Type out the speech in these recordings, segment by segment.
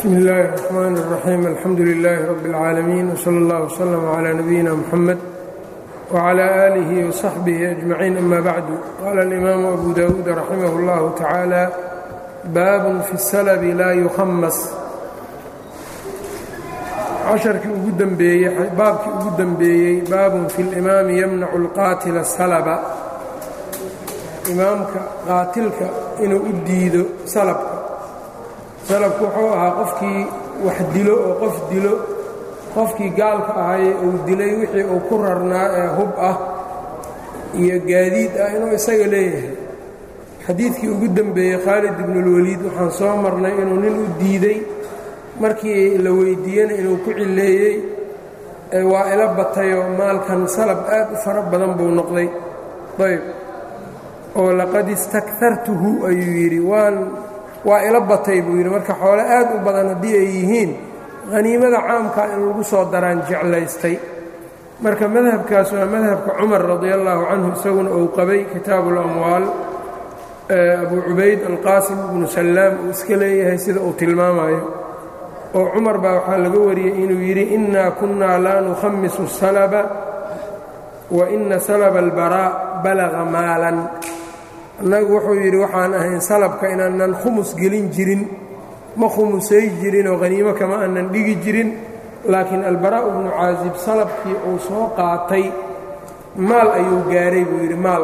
bsmi اllahi الرحmn الرaxيim alxamdu لilaahi rab اlcaalamiin wslى اllah wslm عlى nabiyina mxamed wعlى آlih وصaxbih أجmaciin ama bacdu qala اlimaamu abu dawuud raximah اllah tacaalى baabun fi اsalbi laa yuhamas casharkii ugu dembeeyey baabkii ugu dembeeyey baabun fi اlimaami yamnacu اlqaatila salba imaamka qaatilka inuu u diido salabka salabku wuxuu ahaa qofkii wax dilo oo qof dilo qofkii gaalka ahaye uu dilay wixii uu ku rarnaa ee hub ah iyo gaadiid ah inuu isaga leeyahay xadiidkii ugu dembeeyey khaalid ibnuulwaliid waxaan soo marnay inuu nin u diiday markii la weyddiiyena inuu ku cilleeyey waa ila batayoo maalkan salab aad u fara badan buu noqday ayb oo laqad istaktartuhu ayuu yidhi waan waa ila batay buu yidhi marka xoole aad u badan haddii ay yihiin haniimada caamka in lagu soo daraan jeclaystay marka madhabkaas waa madhabka cumar radi allaahu canhu isaguna uu qabay kitaabu اlamwaal abu cubayd alqaasim ibnu sallaam uu iska leeyahay sida uu tilmaamayo oo cumar baa waxaa laga wariyey inuu yidhi innaa kunnaa laa nukhamisu salaba wa ina salaba albaraa balaga maalan annagu wuxuu yidhi waxaan ahayn salabka inaanan khumus gelin jirin ma khumusay jirin oo haniimo kama aanan dhigi jirin laakiin albaraa'u bnu caasib salabkii uu soo qaatay maal ayuu gaaray buu yidhi maal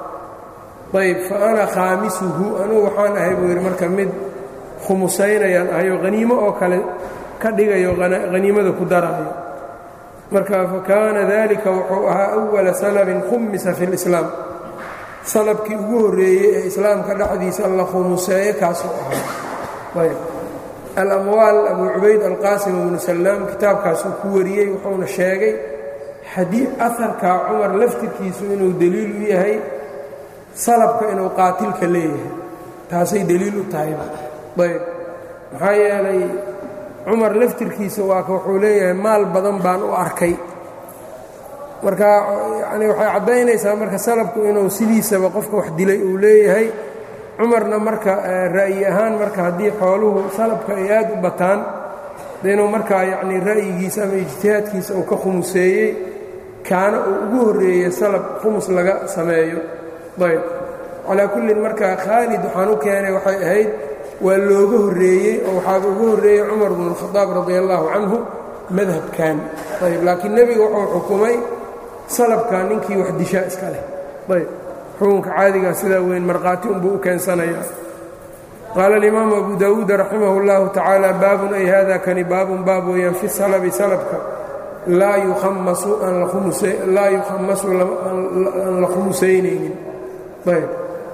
ayb fa ana khaamisuhu anugu waxaan ahay buu yidhi marka mid khumusaynayaan ahayoo haniimo oo kale ka dhigayo haniimada ku daraayo marka fa kaana dalika wuxuu ahaa awala salabin khumisa fi اlislaam salabkii ugu horreeyey ee islaamka dhexdiisa la khumuseeye kaasuu ahaa ayb alamwaal abu cubayd alqaasim ibnu sallaam kitaabkaasuu ku wariyey wuxuuna sheegay xadii aharkaa cumar laftirkiisu inuu deliil u yahay salabka inuu qaatilka leeyahay taasay deliil u tahayba ayb maxaa yeelay cumar laftirkiisa waaka wuxuu leeyahay maal badan baan u arkay marka yani waxay caddaynaysaa marka salabku inuu sidiisaba qofka wax dilay uu leeyahay cumarna marka ra'yi ahaan marka haddii xooluhu salabka ay aad u bataan de inuu markaa yacnii ra'yigiisa ama ijtihaadkiisa uu ka khumuseeyey kaana uu ugu horreeyey salab khumus laga sameeyo ayb calaa kullin marka khaalid waxaan u keenay waxay ahayd waa looga horreeyey oo waxaaba ugu horreeyey cumar bnu اlkhadaab radi allaahu canhu madhabkan ayb laakiin nebiga wuxuu xukumay salabka ninkii wax dishaa iska leh ayb xukunka caadigaa sidaa weyn markhaati unbuu u keensanaya qaala alimaamu abu dawuud raximah اllahu tacaala baabun ay hada kani baabun baab weeyaan fi salabi salabka laa yukhamasu laa yukhamasu aan la khumusaynaynin ayb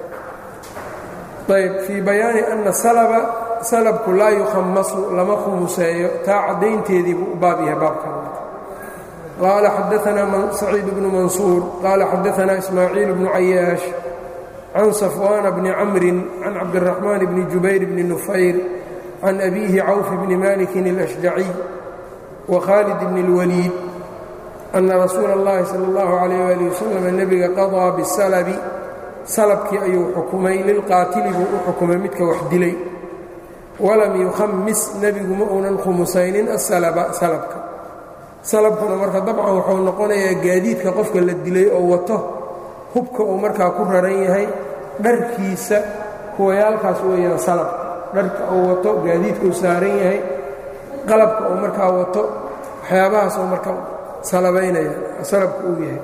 ayb fii bayaani ana salaba salabku laa yukhamasu lama khumuseeyo taa caddaynteedii buu u baab yahay baabkan qال xadaثna سacيid بن maنصuur qال xadaثna إسmaaعيiل بن cayaaشh can صفوان بن cمri can cabdالرحمن بن جubayr بن نufayr can أbيهi cawف بن mالك الأشجعي وkhالد بن الوليid أna rasuula الlahi salى الlaه عليه وaلiه وsلم nebiga qaضىa bالslbi salbkii ayuu xukumay lilqaatili buu u xukumay midka wax dilay walam yukhamis nebigu ma uunan khumusaynin aslba salbka salabkuna marka dabcan wuxuu noqonayaa gaadiidka qofka la dilay oo wato hubka uu markaa ku raran yahay dharkiisa kuwayaalkaas weeyaan salab dharka uu wato gaadiidka uu saaran yahay qalabka uu markaa wato waxyaabahaas oo marka salabaynaya salabka uu yahay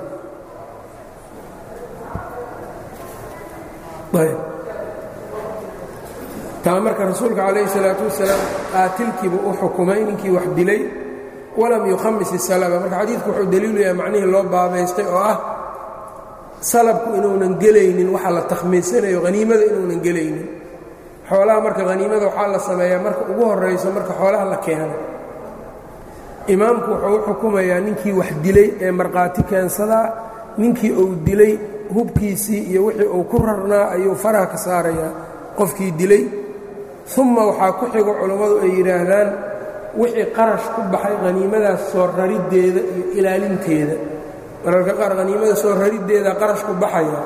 ayb taa marka rasuulka calayhi salaatu wasalaam qaatilkiibuu u xukumay ninkii wax dilay walam yukhamis isalaba marka xadiidku wuxuu daliilu yahay macnihii loo baabaystay oo ah salabku inuunan gelaynin waxa la takhmiisanayo haniimada inuunan gelaynin xoolaha marka haniimada waxaa la sameeyaa marka ugu horrayso marka xoolaha la keeno imaamku wuxuu u xukumayaa ninkii wax dilay ee markhaati keensadaa ninkii uu dilay hubkiisii iyo wixii uu ku rarnaa ayuu faraha ka saarayaa qofkii dilay uma waxaa ku xigo culammadu ay yidhaahdaan wixii qarash ku baxay haniimadaas soo rariddeeda iyo ilaalinteeda mararka qaar haniimada soo rariddeeda qarash ku baxaya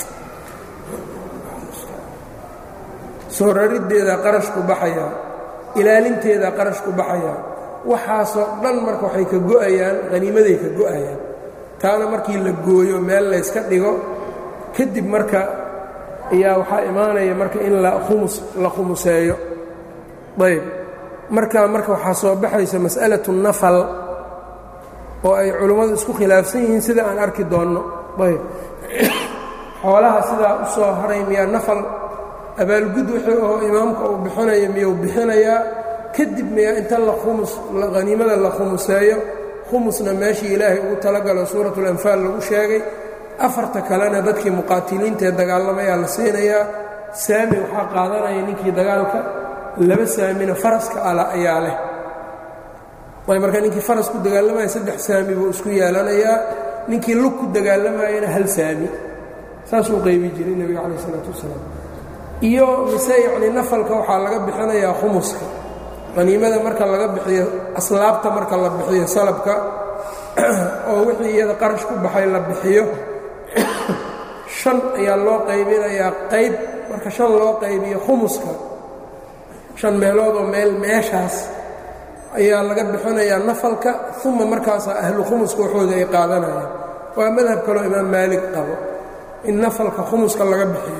soo rariddeeda qarash ku baxaya ilaalinteeda qarash ku baxaya waxaasoo dhan marka waxay ka go'ayaan haniimaday ka go'ayaan taana markii la gooyo meel layska dhigo kadib marka ayaa waxaa imaanaya marka in la khumus la khumuseeyo ayb marka marka waxaa soo baxaysa mas'alatu nafal oo ay culummadu isku khilaafsan yihiin sida aan arki doonno ayb xoolaha sidaa u soo haray miyaa nafal abaalgud wixii oo imaamka uu bixinayo miyuu bixinayaa kadib miyaa inta la khumus haniimada la khumuseeyo khumusna meeshii ilaahay ugu talagalo suuratulanfaal lagu sheegay afarta kalena dadkii muqaatiliintaee dagaalamayaa la siinayaa saami waxaa qaadanaya ninkii dagaalka laba saamina faraska ala ayaa leh way marka ninkii faras ku dagaalamaya saddex saami buu isku yeelanayaa ninkii lug ku dagaalamayana hal saami saasuu qaybi jiray nebiga calayh isalaatu wasalaam iyo mise yacnii nafalka waxaa laga bixinayaa khumuska qaniimada marka laga bixiyo aslaabta marka la bixiyo salabka oo wixii iyada qarash ku baxay la bixiyo shan ayaa loo qaybinayaa qayb marka shan loo qaybiyo khumuska shan meeloodoo meel meeshaas ayaa laga bixinayaa nafalka uma markaasaa ahlu khumuska waxooda ay qaadanayaan waa madhab kaloo imaam maalig qabo in nafalka khumuska laga bixiyo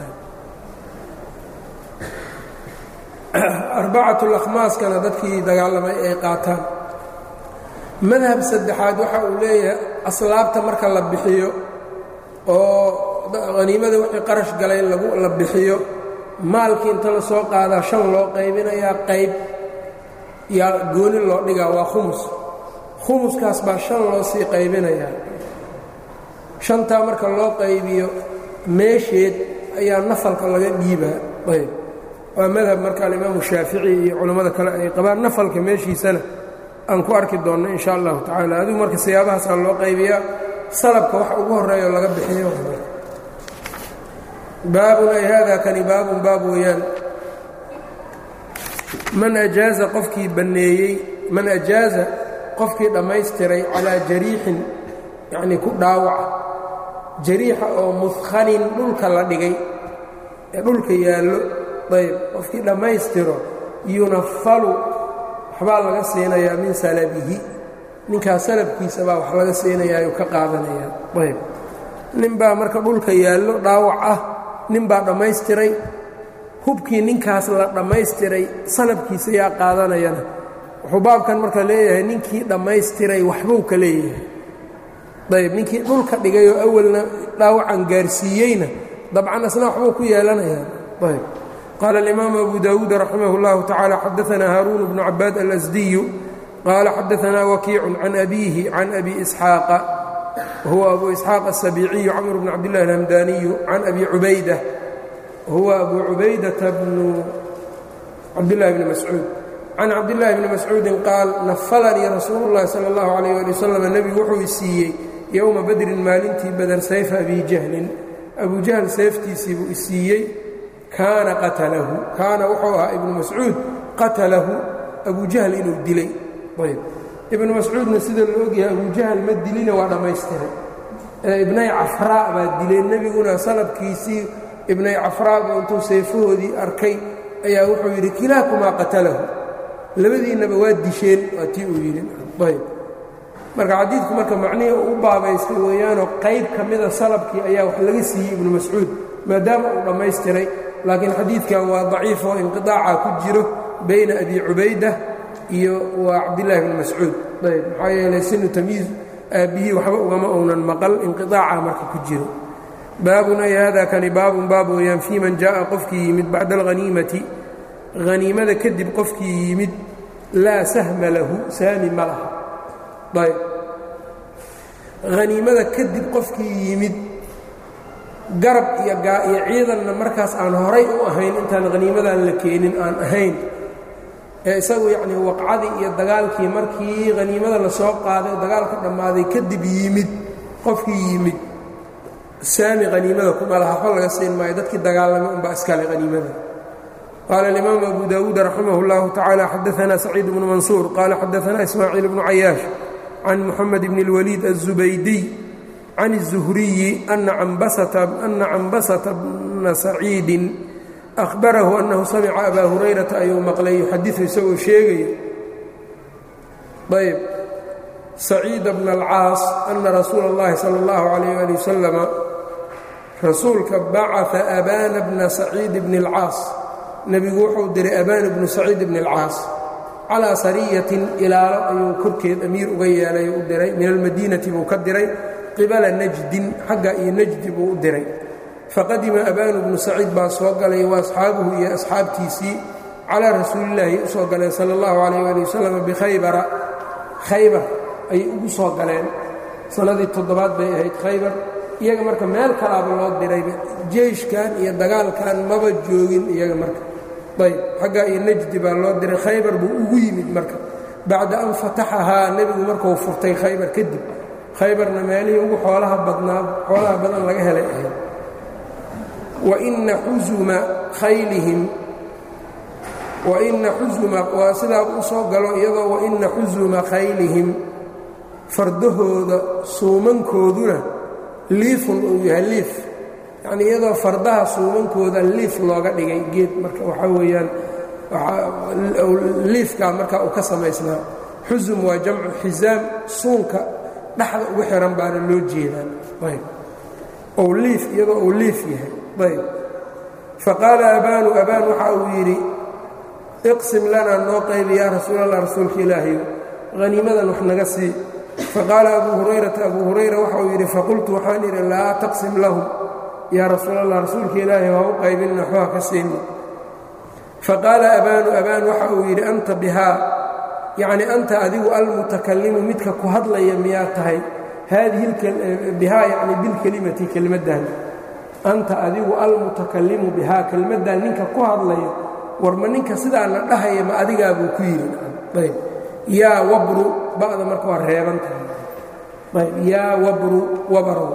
arbacatulakhmaaskana dadkii dagaalamay ay qaataan madhab saddexaad waxa uu leeyahay aslaabta marka la bixiyo oo haniimada wixii qarash galay la bixiyo maalkii inta la soo qaadaa shan loo qaybinayaa qayb yaa gooni loo dhigaa waa khumus khumuskaas baa shan loo sii qaybinayaa shantaa marka loo qaybiyo meesheed ayaa nafalka laga dhiibaa ayb waa madhab marka alimaamu shaafici iyo culammada kale ay qabaan nafalka meeshiisana aan ku arki doonno in sha allahu tacaala adigu marka siyaabahaasaa loo qaybiyaa salabka wax ugu horreeyo laga bixiyo baabun ay haadaa kani baabun baab weeyaan man ajaaza qofkii banneeyey man ajaaza qofkii dhammaystiray calaa jariixin yacnii ku dhaawaca jariixa oo mudkhanin dhulka la dhigay ee dhulka yaallo ayb qofkii dhammaystiro yunafalu waxbaa laga siinayaa min salabihi ninkaas salabkiisa baa wax laga siinayaayuu ka qaadanayaa ayb ninbaa marka dhulka yaallo dhaawac ah ninbaa dhammaystiray hubkii ninkaas la dhammaystiray salabkiisa yaa qaadanayana wuxuu baabkan marka leeyahay ninkii dhammaystiray waxbuu ka leeyahay ayb ninkii dhulka dhigay oo awalna dhaawacan gaarsiiyeyna dabcan asna waxbuu ku yeelanayaa ayb qaala alimaamu abu daawuud raximah اllahu tacala xadaanaa haaruun bnu cabaad alasdiyu qaala xadaanaa wakiicun can abiihi can abi isxaaqa wahuwa abu isxaaq aلsabiiciyu camr bn cabdillahi alhamdaniyu can abi cubayda huwa abu cubaydata bnu cabdillahi bni mascuud can cabdillahi bni mascuudin qaal nafalanii rasuulu اllahi salى اllahu alayh ali wasalam nebigu wuxuu i siiyey yowma badrin maalintii bader sayfa abi jahlin abu jahl seeftiisii buu i siiyey kaana qatalahu kaana wuxuu ahaa ibnu mascuud qatalahu abu jahl inuu dilay ayb ibnu mascuudna sida la ogyahay abu jahl ma dilina waa dhammaystiray ibnay cafraa baa dilay nebiguna salabkiisii ibnay cafraaba intuu seefahoodii arkay ayaa wuxuu yidhi kilaakumaa qatalahu labadiinnaba waa disheen waa tii uu yidhi ayb marka xadiidku marka macnihii uu u baabaystay weeyaanoo qayb ka mida salabkii ayaa wax laga siiyey ibnu mascuud maadaama uu dhammaystiray laakiin xadiidkan waa daciif oo inqiطaaca ku jiro bayna abi cubayda iyo waa cabdillaahi bni mascuud ayb maxaa yeelay sinu tamyiiz aabbihii waxba ugama ounan maqal inqiطaaca marka ku jiro baabun ay hada kani baabun baab weeyaan fii man jaaءa qofkii yimid bacda alhaniimati haniimada kadib qofkii yimid laa sahma lahu saami ma laha ayb haniimada kadib qofkii yimid garab iyo iyo ciidanna markaas aan horay u ahayn intaan haniimadan la keenin aan ahayn ee isagu yacnii waqcadii iyo dagaalkii markii haniimada la soo qaaday oo dagaalka dhammaaday kadib yimid qofkii yimid saami haniimada kuma laha waxba laga siin maayo dadkii dagaalamay unbaa iskale haniimada qaala alimaamu abu daawuud raximah اllahu tacaala xadaanaa saciid bnu mansuur qaala xadaanaa ismaaciil bnu cayaash can muxamed bn اlwaliid aلzubaydiy can الzuhriyi ana cambasata bna saciidin ahbarahu annahu samica abaa hurayrata ayuu maqlay yuxadiu isagoo sheegayo ayb saciida bna alcaas ana rasuula اllahi salى اllahu calayh ali wasalama rasuulka bacaa abaana bna saciid bni اlcaas nebigu wuxuu diray abaana bnu saciid bni اlcaas calaa sariyatin ilaalo ayuu korkeed amiir uga yeelay u diray min almadiinati buu ka diray qibala najdin xagga iyo najdi buu u diray faqadima abaanu bnu saciid baa soo galay wa asxaabuhu iyo asxaabtiisii calaa rasuulillaahi u soo galeen sala allahu calayh ali wasalam bikhaybara khaybar ayay ugu soo galeen sannadii toddobaad bay ahayd khaybar iyaga marka meel kalaaba loo dirayba jeyshkan iyo dagaalkan maba joogin iyaga marka ayb xaggaa iyo najdi baa loo diray khaybar buu ugu yimid marka bacda an fataxahaa nebigu markuu furtay khaybar kadib khaybarna meelihii ugu xoolaha badnaa xoolaha badan laga helay ahayd waina xusuma khaylihim waina xusuma waa sidaa u soo galo iyadoo waina xusuma khaylihim fardahooda suumankooduna liifun uu yahay liif yacnii iyadoo fardaha suumankooda liif looga dhigay geed marka waxaa weeyaan liifkaa markaa uu ka samaysnaa xusum waa jamcu xisaam suunka dhexda ugu xihan baana loo jeedaan ayb ou liif iyadoo uu liif yahay ayb faqaala abaanu abaan waxa uu yidhi iqsim lanaa noo qaybi yaa rasuul allah rasuulka ilaahayo haniimadan wax naga sii faqaala abuu hurayrata abuu hurayra waxa uu yidhi faqultu waxaan idhi laa taqsim lahum yaa rasuul allah rasuulka ilaahay ha u qaybinna waxba ka siini faqaala abaanu abaan waxa uu yidhi anta bihaa yacnii anta adigu almutakallimu midka ku hadlaya miyaa tahay haadihi bihaa yacni bilkelimati kelmaddan anta adigu almutakallimu bihaa kelmaddan ninka ku hadlaya warma ninka sidaa la dhahaya ma adigaa buu ku yidhi ayb yaa wabru ba'da marka waa reeban tahay ayb yaa wabru wabarow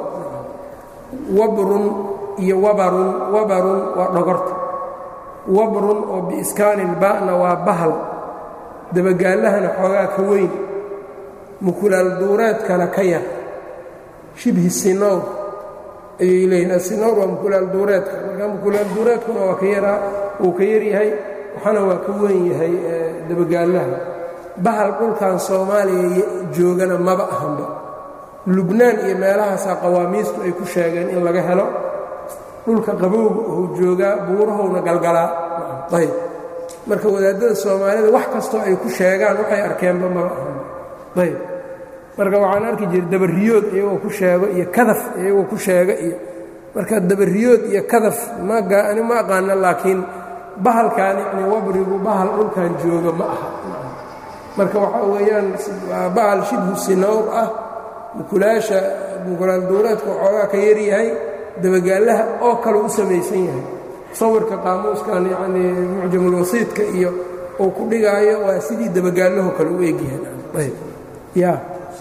wabrun iyo wabarun wabarun waa dhogorta wabrun oo biiskaanil ba'na waa bahal dabagaallahana xoogaa ka weyn mukulaal duureedkana ka yar shibhi sinowr ayay leeyihin asinowr waa mukulaal duureedka marka mukulaal duureedkuna waa ka yaraa uu ka yaryahay waxana waa ka weyn yahay dabagaallaha bahal dhulkan soomaaliya joogana maba ahanba lubnaan iyo meelahaasaa qawaamiistu ay ku sheegeen in laga helo dhulka qabowga ou joogaa buurahowna galgalaa ayb marka wadaadada soomaalida wax kastoo ay ku sheegaan waxay arkeenba maba ahanba ayb marka waxaan arki jiray dabariyood iyagoo ku sheego iyo kadaf iyagoo ku sheega iyo marka dabariyood iyo kadaf ani ma aqaana laakiin bahalkan yacni wabrigu bahal dhulkan jooga ma aha marka waxaa weeyaan waa bahal shibhu sinowr ah mukulaasha mukulaal duureedka waxoogaa ka yaryahay dabagaallaha oo kale u samaysan yahay sawirka qaamuuskan yacnii mucjamulwasiidka iyo uu ku dhigaayo waa sidii dabagaallaho kale u egyahay ya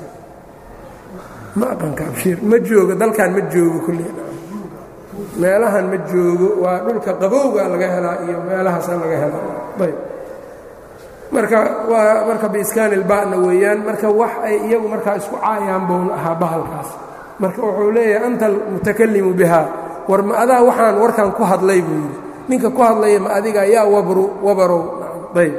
ma aqanka abshiir ma joogo dalkan ma joogo kulli meelahan ma joogo waa dhulka qabowga laga helaa iyo meelahaasa laga helaa ayb marka waa marka biiskaan ilba'na weeyaan marka wax ay iyagu markaa isku caayaan bouna ahaa bahalkaas marka wuxuu leeyahay anta almutakallimu bihaa war ma adaa waxaan warkan ku hadlay buu yidhi ninka ku hadlaya ma adiga yaa wabru wabarow ayb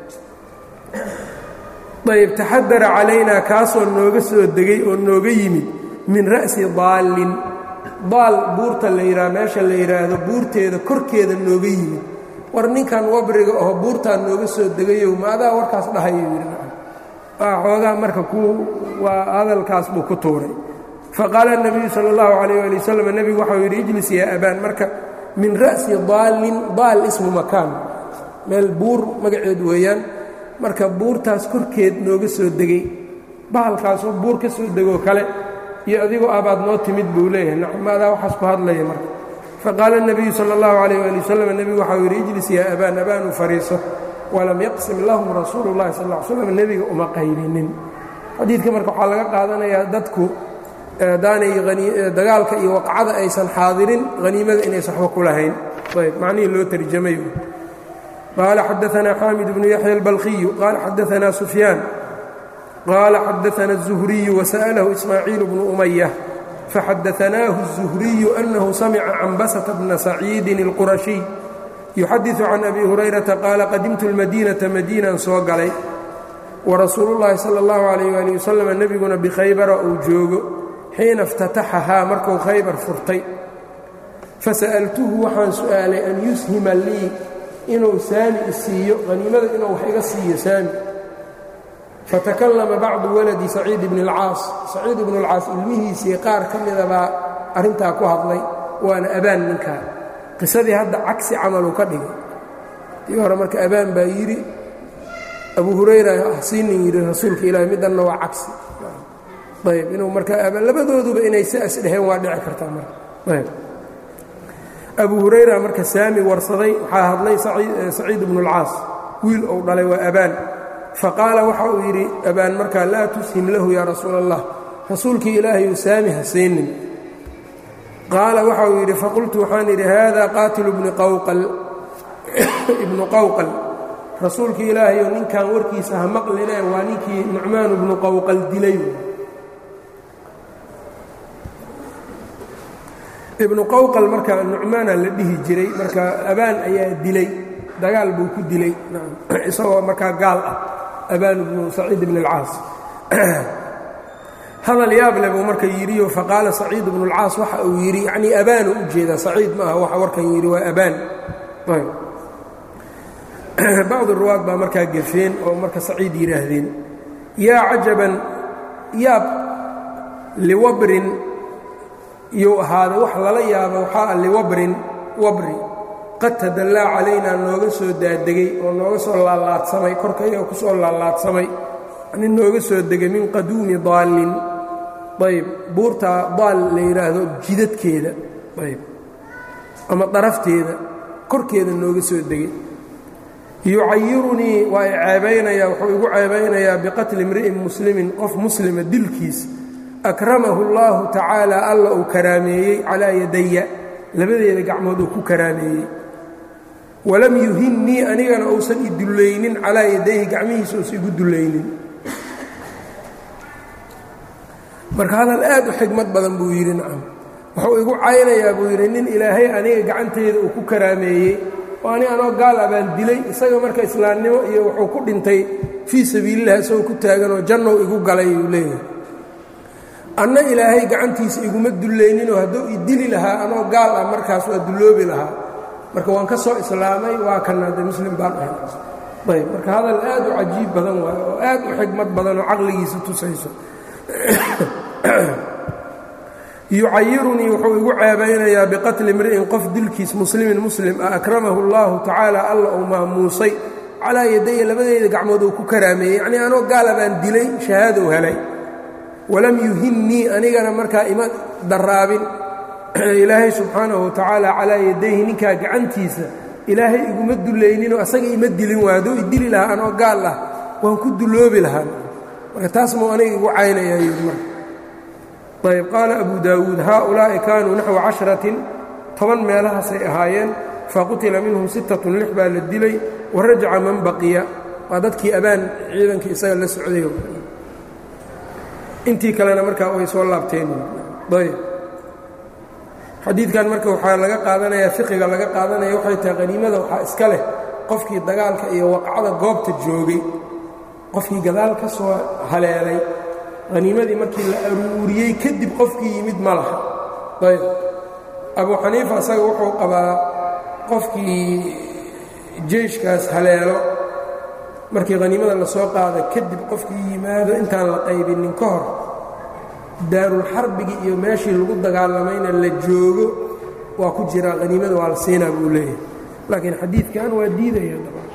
ayb taxadara calaynaa kaasoo nooga soo degay oo nooga yimid min ra'si daallin daal buurta la yidhaha meesha la yidhaahdo buurteeda korkeeda nooga yimid war ninkan wabriga oo buurtaa nooga soo degayow ma adaa warkaas dhahayo yidhi waa xoogaa marka ku waa hadalkaas buu ku tuuray faqaala الnabiyu salى اllahu عalayh ali wasalam nebigu waxau yidhi ijlis yaa abaan marka min ra'si daallin daal ismu makaan meel buur magaceed weeyaan marka buurtaas korkeed nooga soo degay bahalkaasoo buur ka soo degoo kale iyo adigoo abaad noo timid buu leeyahay nacmaadaa waxaas ku hadlaya marka faqaala الnabiyu salى اllahu عalayh ali wasalam nebigu waxau yidhi ijlis yaa abaan abaanu fariiso walam yaqsim lahum rasuulu اllahi sal ll ly slam nebiga uma qaybinin xadiidka marka waxaa laga qaadanayaa dadku daanay dagaalka iyo waqcada aysan xaadirin haniimada inaysan waxba ku lahayn ayb macnihii loo tarjamay qaala xadaanaa xaamid bnu yaxya albalqiyu qaala xadaanaa sufyaan qaala xadaana الzuhriyu wasa'lahu ismaaciil bnu umaya faxadaanaahu الzuhriyu annahu samica cambasata bna saciidin اlqurashiy yuxadiثu can abi hurayrata qaala qadimtu اlmadiinata madiinaan soo galay warasuulu llaahi sala اllahu alayh ali wasalam nebiguna bikhaybara uu joogo xiina اftataxahaa markuu khaybar furtay fasa'altuhu waxaan su'aalay an yushima lii inuu saami isiiyo haniimada inuu wax iga siiyo saami fatakallama bacdu waladi saciid ibni اlcaas saciid ibnu اlcaas ilmihiisii qaar ka mida baa arrintaa ku hadlay waana abaan ninkaa qisadii hadda cagsi camaluu ka dhigay tii hore marka abaan baa yidhi abu hurayra hasiinin yidhi rasuulka ilaahi middanna waa cagsi ayb inuu marka labadooduba inay siaas dheheen waa dhici kartaa marka ayb abu hurayra marka saami warsaday waxaa hadlay saciid ibnu اlcaas wiil ou dhalay waa abaan faqaala waxa uu yidhi abaan markaa laa tushim lahu yaa rasuul allah rasuulkii ilaahayu saami ha siinin qaala waxa uu yidhi faqultu waxaan idhi haada qaatilu ibnu qawqal rasuulkii ilaahayo ninkan warkiisa ha maqline waa ninkii nucmaan ibnu qawqal dilay ibnu qawqal marka nucmaana la dhihi jiray marka abaan ayaa dilay dagaal buu ku dilay isagoo markaa gaal ah abaan ibnu saciid ibn اlcaas hadal yaab leh buu marka yidhiyo faqaala saciid ibnu اlcaas waxa uu yidhi yacnii abaanu u jeeda saciid ma aha waxa warkan yidhi waa abaan bacdu ruwaad baa markaa gefeen oo marka saciid yidhaahdeen yaa cajaban yaab liwabrin iyuu ahaaday wax lala yaabo waxaa ah liwabrin wabri qad tadallaa calaynaa nooga soo daadegay oo nooga soo laalaadsamay korkayga ku soo laalaadsamay nin nooga soo degay min qaduumi daallin ayb buurtaa daal la yidhaahdo jidadkeeda ayb ama darafteeda korkeeda nooga soo degay yucayirunii waa i ceebaynayaa wuxuu igu ceebaynayaa biqatli imri'in muslimin qof muslima dilkiis akramahu اllahu tacaala alla uu karaameeyey calaa yadaya labadeeda gacmood uu ku karaameeyey walam yuhinnii anigana uusan i dullaynin calaa yadayhi gacmihiisa uusan igu dullaynin marka hadal aad u xigmad badan buu yidhi nacam wuxuu igu caynayaa buu yidhi nin ilaahay aniga gacanteeda uu ku karaameeyey oo ani anoo gaal ah baan dilay isaga marka islaamnimo iyo wuxuu ku dhintay fii sabiililah isagoo ku taaganoo jannow igu galay uu leeyahay anna ilaahay gacantiisa iguma dullayninoo hadduu i dili lahaa anoo gaal ah markaas waa dulloobi lahaa marka waan ka soo islaamay waa kana de muslim baan ahay ayb marka hadal aad u cajiib badan waayo oo aad u xigmad badan oo caqligiisa tusayso yucayirunii wuxuu igu ceebaynayaa biqatli imri'in qof dilkiis muslimin muslim ah akramahu اllahu tacaala alla uu maamuusay calaa yadaya labadeeda gacmood uu ku karaameeyey yacnii anoo gaala baan dilay shahaadow helay walam yuhinnii anigana markaa ima daraabin ilaahay subxaanahu wa tacaala calaa yadayhi ninkaa gacantiisa ilaahay iguma dullayninoo asaga ima dilin waa hadduu i dili lahaa anoo gaal ah waan ku dulloobi lahaa marka taas muu aniga igu caynayaa yidhi marka ayb qaala abu daawuud haaulaa'i kaanuu naxwa casharatin toban meelahaasay ahaayeen faqutila minhum sittatun lix baa la dilay wa rajaca man baqiya waa dadkii abaan ciidankii isaga la socday intii kalena markaa way soo laabteen ayb xadiidkan marka waxaa laga qaadanayaa fiqiga laga qaadanaya waxay tahay qaniimada waxaa iska leh qofkii dagaalka iyo waqcada goobta joogay qofkii gadaal ka soo haleelay haniimadii markii la aruuriyey kadib qofkii yimid ma laha ayb abu xaniifa asaga wuxuu qabaa qofkii jeyshkaas haleelo markii haniimada la soo qaada kadib qofkii yimaado intaan la qaybinin ka hor daarulxarbigii iyo meeshii lagu dagaalamayna la joogo waa ku jiraa haniimada waa la siinaa buu leeyahay laakiin xadiidkan waa diidaya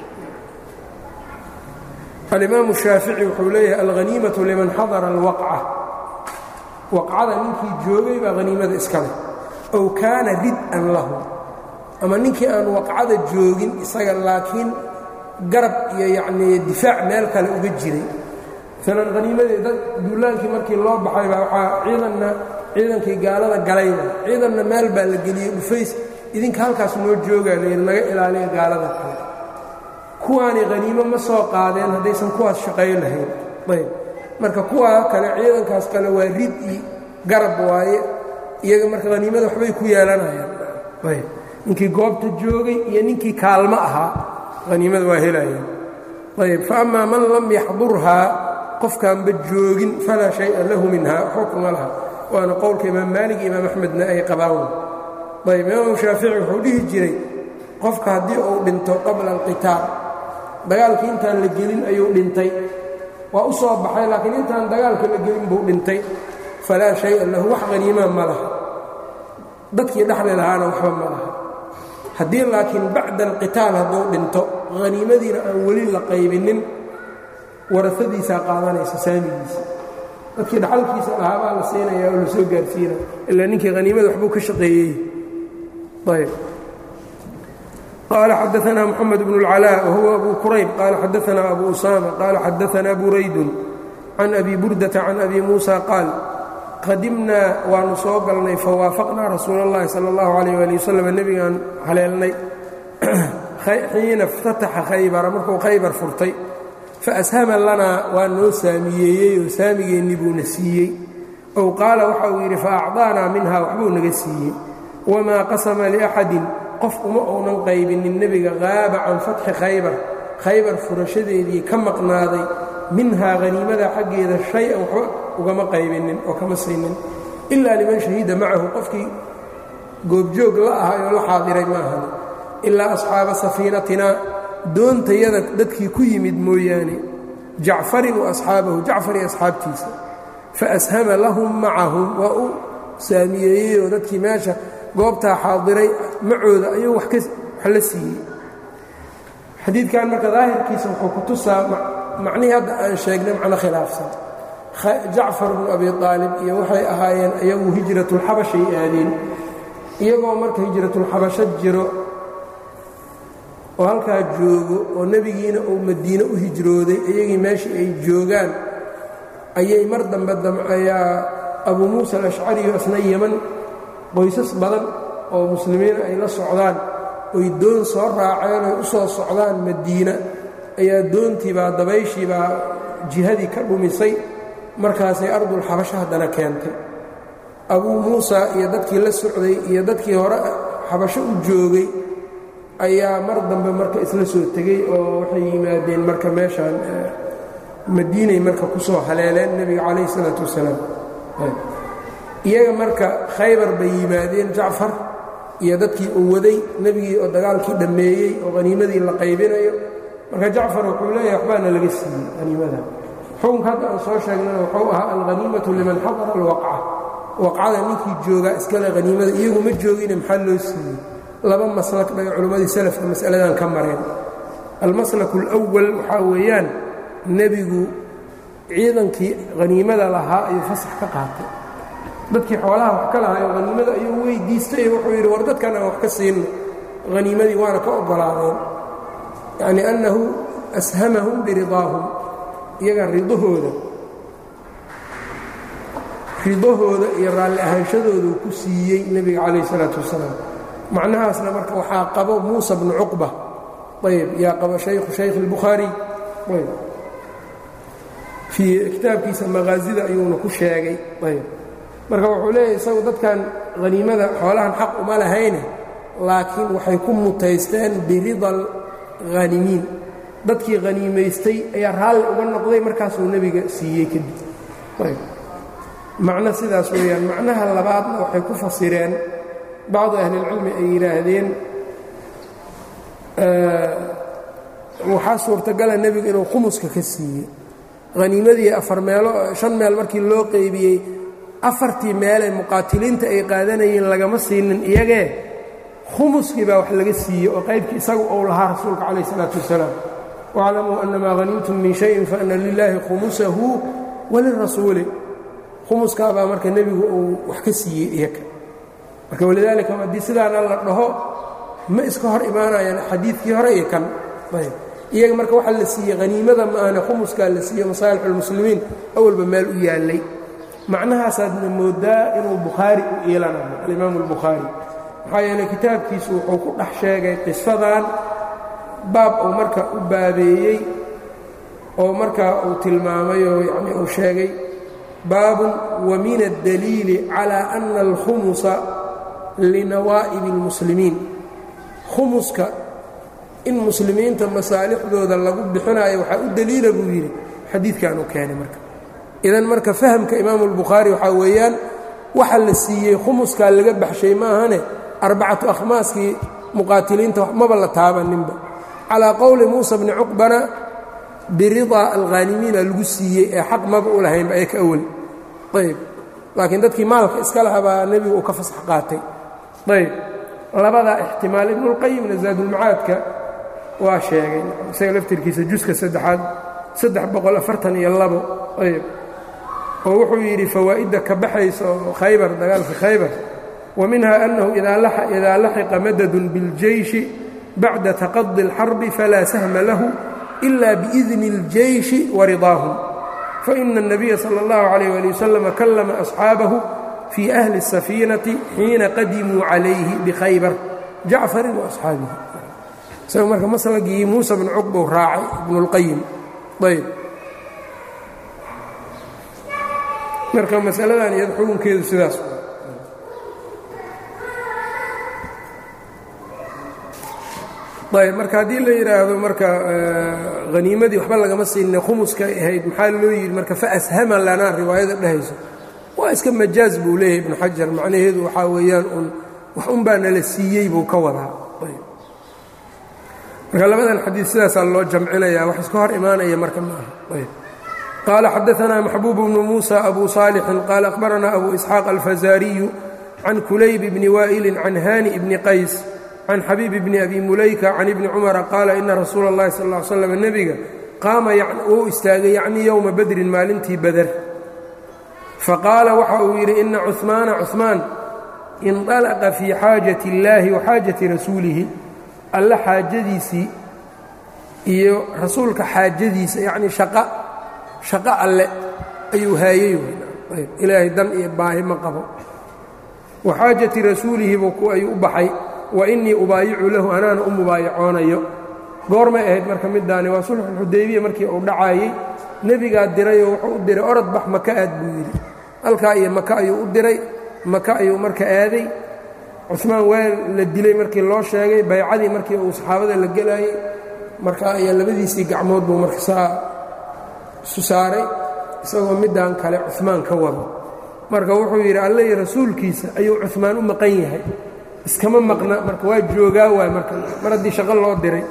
alimaamu shaafici wuxuu leeyahay alhaniimatu liman xadara alwaqca waqcada ninkii joogay baa haniimada iska leh ow kaana rid-an lahu ama ninkii aan waqcada joogin isaga laakiin garab iyo yacnii difaac meel kale uga jiray maalan haniimadii dad duulaankii markii loo baxay baa waxaa ciidanna ciidankii gaalada galayba ciidanna meel baa la geliyey dhufays idinka halkaas noo joogaa layidhi naga ilaaliya gaalada kale kuwaani haniimo ma soo qaadeen haddaysan kuwaas shaqayn lahayn ayb marka kuwaa kale ciidankaas kale waa rid i garab waaye iyaga marka haniimada waxbay ku yeelanayaan ayb ninkii goobta joogay iyo ninkii kaalmo ahaa haniimada waa helayaan ayb faama man lam yaxdurhaa qofkaanba joogin falaa shaya lahu minha waxba kuma laha waana qowlka imaam maalig iyo imaam axmedna ay qabaan ayb imaamu shaafici wuxuu dhihi jiray qofka haddii uu dhinto qabla alqitaal dagaalkii intaan la gelin ayuu dhintay waa u soo baxay laakiin intaan dagaalka la gelin buu dhintay falaa shaya lahu wax haniimaa ma laha dadkii dhexli lahaana waxba ma laha haddii laakiin bacda alqitaal hadduu dhinto haniimadiina aan weli la qaybinin warasadiisaa qaadanaysa saamigiisa dadkii dhaxalkiisa lahaa baa la siinaya oo la soo gaarsiina ilaa ninkii haniimada waxbuu ka shaqeeyey ayb qaala xadaanaa moxamed bnu اlcalaa wahuwa abu kurayb qaala xadaanaa abu usaama qaala xadaanaa buraydun can abi burdata can abi muusa qaal qadimnaa waanu soo galnay fawaafaqnaa rasuul اllahi salى اllahu alayh ali wasalam nebigaan haleelnay xiina اftataxa khaybara markuu khaybar furtay faashama lanaa waa noo saamiyeeyey oo saamigeennii buuna siiyey ow qaala waxa uu yidhi faacطaanaa minha waxbuu naga siiyey wamaa qasama liaxadin qof uma uunan qaybinin nebiga qaaba can fatxi khaybar khaybar furashadeedii ka maqnaaday minhaa haniimada xaggeeda shay-an waxba ugama qaybinin oo kama siinin ilaa liman shahida macahu qofkii goobjoog la ahay oo la xaadiray maahan ilaa asxaaba safiinatinaa doontayada dadkii ku yimid mooyaane jacfarin wa asxaabahu jacfar iyo asxaabtiisa faashama lahum macahum waa u saamiyeeyeyoo dadkii meesha goobtaa xaadiray macooda ayuu wax la siiyey xadiidkan marka daahirkiisa wuxuu ku tusaa macnihii hadda aan sheegnay macno khilaafsan jacfar bnu abi aalib iyo waxay ahaayeen iyagu hijratulxabashay aadeen iyagoo marka hijratulxabasho jiro oo halkaa joogo oo nebigiina uu madiine u hijrooday iyagii meeshii ay joogaan ayay mar dambe damcayaa abuu muusa alashcariyo asna yeman qoysas badan oo muslimiina ay la socdaan oy doon soo raaceen oy u soo socdaan madiina ayaa doontiibaa dabayshiibaa jihadii ka dhumisay markaasay ardulxabasho haddana keentay abuu muusa iyo dadkii la socday iyo dadkii hore xabasho u joogay ayaa mar dambe marka isla soo tegey oo waxay yimaadeen marka meeshaan madiinay marka ku soo haleeleen nebiga calayh isalaatu wasalaam iyaga marka khaybar bay yimaadeen jacfar iyo dadkii uu waday nebigii oo dagaalkii dhammeeyey oo haniimadii la qaybinayo marka jacfar wuxuu leeyahay waxbaana laga siiyey haniimada xukunka hadda aan soo sheegnana wuxuu ahaa alhaniimatu liman xadara alwaqca waqcada ninkii joogaa iskale haniimada iyagu ma joogine maxaa loo siiyey laba maslak bay culimmadii salafka mas'aladan ka mareen almaslaku alwal waxaa weeyaan nebigu ciidankii haniimada lahaa ayuu fasax ka qaatay dadkii xoolaha wax ka lahayo haniimada ayuu weydiistay wuxuu yidhi war dadkan aan wax ka siinno haniimadii waana ka oggolaadeen yacni annahu ashamahum biridaahum iyaga ridahooda ridahooda iyo raalli ahaanshadoodu ku siiyey nebiga calayh isalaatu wasalaam macnahaasna marka waxaa qabo muusa bnu cuqba ayb yaa qabo shaykhu shaykh اlbukhaari ayb fii kitaabkiisa maqaasida ayuuna ku sheegay ayb marka wuxuu leeyahay isagu dadkan haniimada xoolahan xaq uma lahayne laakiin waxay ku mutaysteen birida alhanimiin dadkii haniimaystay ayaa raalli uga noqday markaasuu nebiga siiyey kadib ayb macno sidaas weeyaan macnaha labaadna waxay ku fasireen bacdu ahlilcilmi ay yidhaahdeen waxaa suurtagala nebigu inuu khumuska ka siiyey haniimadii afar meelo shan meel markii loo qeybiyey afartii meelee muqaatiliinta ay qaadanayeen lagama siinin iyagee khumuskii baa wax laga siiyey oo qaybkii isagu ou lahaa rasuulka calayh isalaatu wasalaam waclamuu annamaa hanimtum min shayin faana lilaahi khumusahu walirasuuli khumuskaabaa marka nebigu uu wax ka siiyey iyaga marka walidaalika haddii sidaana la dhaho ma iska hor imaanayaan xadiidkii hore iyo kan ayb iyaga marka waxaa la siiyey haniimada ma ahne khumuskaa la siiyey masaalixulmuslimiin awalba meel u yaallay macnahaasaadna moodaa inuu bukhaari u iilanayo alimaamu albukhaari maxaa yeeley kitaabkiisu wuxuu ku dhex sheegay qisadan baab uu marka u baabeeyey oo markaa uu tilmaamay oo yacni uu sheegay baabun wa min addaliili calى ana alkhumusa linawaa'ibi اlmuslimiin khumuska in muslimiinta masaalixdooda lagu bixinayo waxaa u deliila buu yidhi xadiidkan u keenay marka idan marka fahamka imaamu albukhaari waxaa weeyaan waxa la siiyey khumuskaa laga baxshay maahane arbacatu akhmaaskii muqaatiliinta maba la taabaninba calaa qowli muusa bni cuqbana biridaa alkhaanimiina lagu siiyey ee xaq maba u lahaynba ee ka awal ayb laakiin dadkii maalka iska laha baa nebigu uu ka fasax qaatay ayb labadaa ixtimaal ibnulqayimna zaadulmacaadka waa sheegay isaga laftirkiisa juska saddexaad saddex boqol afartan iyo labo ayb oo wuxuu yidhi fawaa'idda ka baxaysa oo khaybar dagaalka khaybar wa minha annahu idaa laxiqa madadun biاljeyshi bacda taqadi اlxarbi falaa sahma lahu ila biidni اljeyshi waridaahum faina الnabiya salى اllahu عalيh ali waslama kallama asxaabahu fii ahli الsafiinati xiina qadimuu calayhi bikhaybar jacfarin waasxaabihi isaga marka maslagii muusa bn cuqbou raacay ibnu اlqayim ayb marka masaladan iyad xukunkeedu sidaas ayb marka haddii la yidhaahdo marka haniimadii waxba lagama siinay khumuskay ahayd maxaa loo yidhi marka faashama lanaa riwaayada dhehayso waa iska majaaz buu leeyahay ibnu xajar macnaheedu waxaa weeyaan un wax un baa nala siiyey buu ka wadaa marka labadan xadiid sidaasaa loo jamcinaya wax iska hor imaanaya marka ma aha ayb qال xdثna محبوب بن موسى أbو صالح qال أخبرنا أbو إسحاaq الفزاriي عن كulayb بن وائل عن hاني بن qays عن xبيب بن أbي mulayka عن iبن cمر qاala إna rasuul الlahi sl اه ل sلم nebiga qaama uu istaagay yعnي yومa bedrin maalintii beder faqaala waxa uu yidhi ina cثmaana cثmaan inطلqa fii xaajaة الlahi وxaajaةi rasuulihi alla xaajadiisii iyo rasuulka xaajadiisa yani shaqa shaqo alle ayuu haayey ilaahay dan iyo baahi ma qabo wa xaajati rasuulihi buu ayuu u baxay wa innii ubaayicu lahu anaana u mubaayacoonayo goormay ahayd marka middaani waa sulxulxudaybiya markii uu dhacaayey nebigaa dirayoo wuxuu u diray orod bax maka aad buu yidhi halkaa iyo maka ayuu u diray maka ayuu marka aaday cusmaan waa la dilay markii loo sheegay baycadii markii uu saxaabada la gelaayey marka ayaa labadiisii gacmood buu marka saa isu saaray isagoo middan kale cumaan ka wado marka wuxuu yidhi alle iyo rasuulkiisa ayuu cumaan u maqan yahay iskama maqna marka waa joogaa waay marka mar haddii shaqo loo diray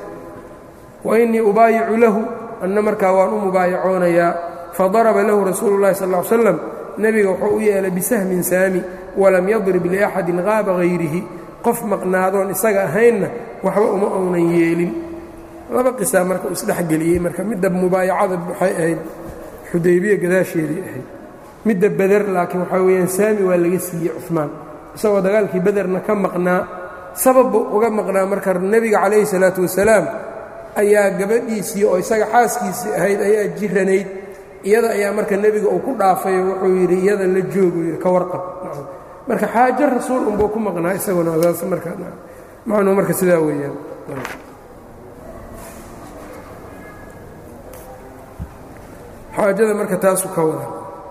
wa innii ubaayicu lahu anna markaa waan u mubaayacoonayaa fadaraba lahu rasuulu llahi sal ll slam nebiga wuxuu u yeelay bisahmin saami walam yadrib liaxadin qaaba hayrihi qof maqnaadoon isaga ahaynna waxba uma uunan yeelin laba qisaa marka uu isdhexgeliyey marka midda mubaayacada waxay ahayd xudaybiya gadaasheedii ahayd midda beder laakiin waxaa weeyaan saami waa laga siiyey cumaan isagoo dagaalkii bederna ka maqnaa sababbu uga maqnaa marka nebiga calayhi salaatu wasalaam ayaa gabadhiisii oo isaga xaaskiisii ahayd ayaa jiranayd iyada ayaa marka nebiga uu ku dhaafay wuxuu yidhi iyada la joogu yidhi ka warqab marka xaajo rasuul unbuu ku maqnaa isaguna saas marka macnuu marka sidaa weeyaan xaajada marka taasu ka wada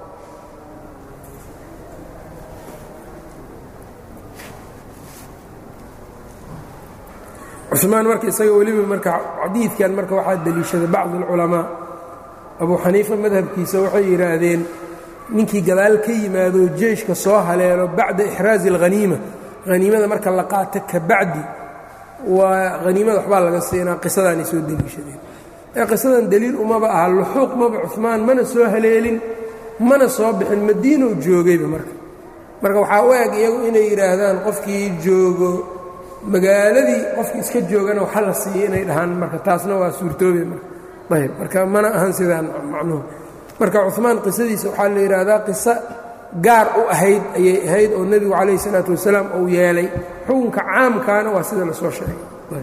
cumaan marka isaga weliba marka xadiidkan marka waxaa deliishaday bacd اlculamaa abu xaniifa madhabkiisa waxay yidhaahdeen ninkii gadaal ka yimaado jeeshka soo haleelo bacda ixraazi اlhaniima haniimada marka la qaato ka bacdi waa haniimada waxbaa laga siinaa qisadaanay soo deliishadeen ee qisadan deliil umaba aha luxuuq maba cumaan mana soo haleelin mana soo bixin madiinow joogayba marka marka waxaa u eg iyagu inay yidhaahdaan qofkii joogo magaaladii qofkii iska joogana waxa la siiya inay dhahaan marka taasna waa suurtoobe marka ayb marka mana ahan sidaan macnuhu marka cumaan qisadiisa waxaa la yidhaahdaa qiso gaar u ahayd ayay ahayd oo nebigu calayh isalaatu wasalaam uu yeelay xukunka caamkaana waa sida lasoo sheegay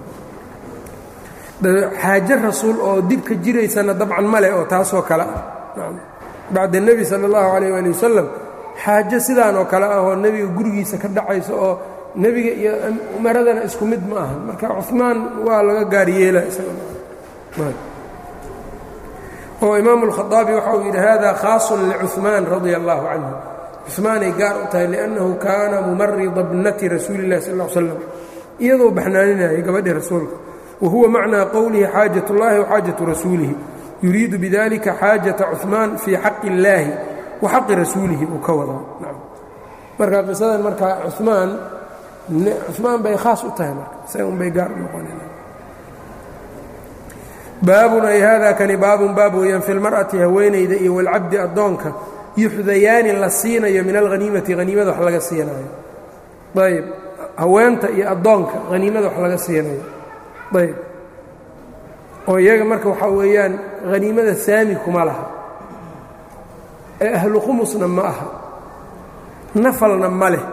xaaje rasuul oo dib ka jiraysana dabcan ma leh oo taasoo kale ah bacda nebi sala allahu calayh waali wasalam xaajo sidaanoo kale ah oo nebiga gurigiisa ka dhacaysa oo nebiga iyo umaradana isku mid ma aha marka cumaan waa laga gaar yeela oo imaamu اlkhaaabi waxa uu yidhi hada khaasun licuثmaan radia allahu canhu cumaanay gaar u tahay liannahu kaana mumarida bnati rasuuli اllahi sal l slam iyadoo baxnaaninayay gabadhii rasuulka wa huwa macnaa qowlihi xaajat اllahi waxaajatu rasuulihi yuriidu bidalika xaajata cuثmaan fii xaqi اllaahi wa xaqi rasuulihi uu ka wadaa marka qisadan marka cumaan cumaan bay khaas u tahay marka isaga un bay gaar u noqoneen baabun ay hada kani baabun baab weeyaan fi lmar'ati haweenayda iyo walcabdi addoonka yuxdayaani la siinayo min alhaniimati haniimada wax laga siinayo ayb haweenta iyo addoonka haniimada wax laga siinayo ayb oo iyaga marka waxaa weeyaan haniimada saami kuma laha ee ahlu khumusna ma aha nafalna ma leh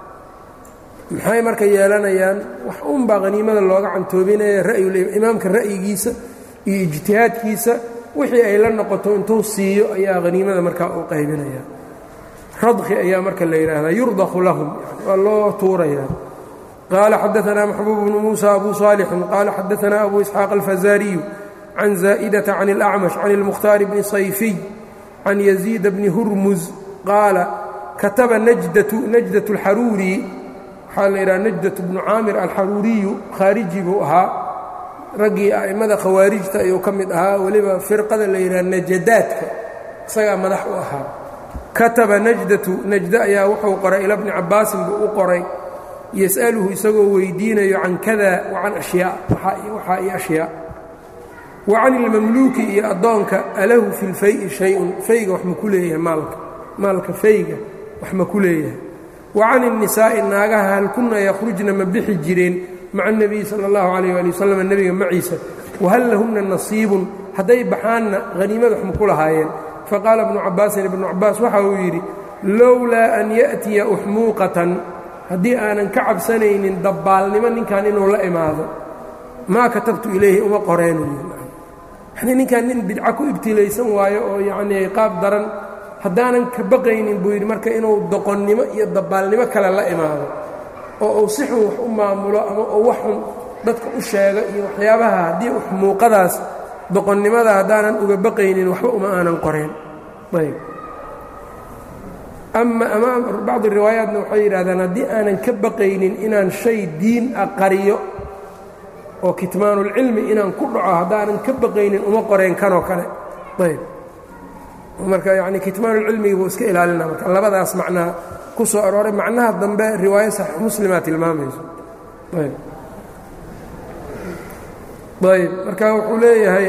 maxay marka yeelanayaan wax unbaa haniimada looga cantoobinaya imaamka ra'yigiisa iyo ijtihaadkiisa wixii ay la noqoto intuu siiyo ayaa haniimada markaa u qaybinaya radki ayaa marka la yidhaahdaa yurdaqu lahum waa loo tuurayaa qaala xadaanaa maxbuub bnu muusa abu saalixin qaala xadaanaa abu isxaaq alfazaariyu can zaa'idata can اlacmash can اlmukhtaar bni sayfiy can yaziida bni hurmuz qaala kataba najdatu najdat اlxaruuri waxaa la yidhaha najdat bnu caamir alxaruuriyu khaariji buu ahaa raggii a'immada khawaarijta ayuu ka mid ahaa weliba firqada la yidhaha najadaadka isagaa madax u ahaa kataba najdatu najda ayaa wuxuu qoray ila bni cabbaasin buu u qoray yas'aluhu isagoo weydiinayo can kada wa can ashyaa waxaa iyo ashyaa wa can ilmamluuki iyo addoonka alahu fi lfayi shay-un fayga wax ma ku leeyahay maalka maalka fayga wax ma ku leeyahay wa can الnisaa'i naagaha hal kunna yakhrujna ma bixi jireen maca الnebiyi salى اllahu عalيyه ali wasalam nebiga maciisa wahal lahumna nasiibun hadday baxaanna haniimada wax ma ku lahaayeen faqaala ibnu cabaasin ibnu cabaas waxa uu yidhi lowlaa an ya'tiya uxmuuqatan haddii aanan ka cabsanaynin dabbaalnimo ninkan inuu la imaado maa katabtu ilayhi uma qoreenuy yani ninkan nin bidca ku ibtilaysan waayo oo yacnii qaab daran haddaanan ka baqaynin buu yidhi marka inuu doqonnimo iyo dabbaalnimo kale la imaado oo uu si xun wax u maamulo ama uu wax xun dadka u sheego iyo waxyaabaha haddii uxmuuqadaas doqonnimada haddaanan uga baqaynin waxba uma aanan qoreen ayb ama ama bacdi riwaayaatna waxay yidhahdaan haddii aanan ka baqaynin inaan shay diin a qariyo oo kitmaanulcilmi inaan ku dhaco haddaanan ka baqaynin uma qoreen kanoo kale ayb marka yani kitmaanulcilmigi buu iska ilaalina marka labadaas macnaa ku soo arooray macnaha dambe riwaayo saxiix muslimaa tilmaamayso ayb ayb marka wuxuu leeyahay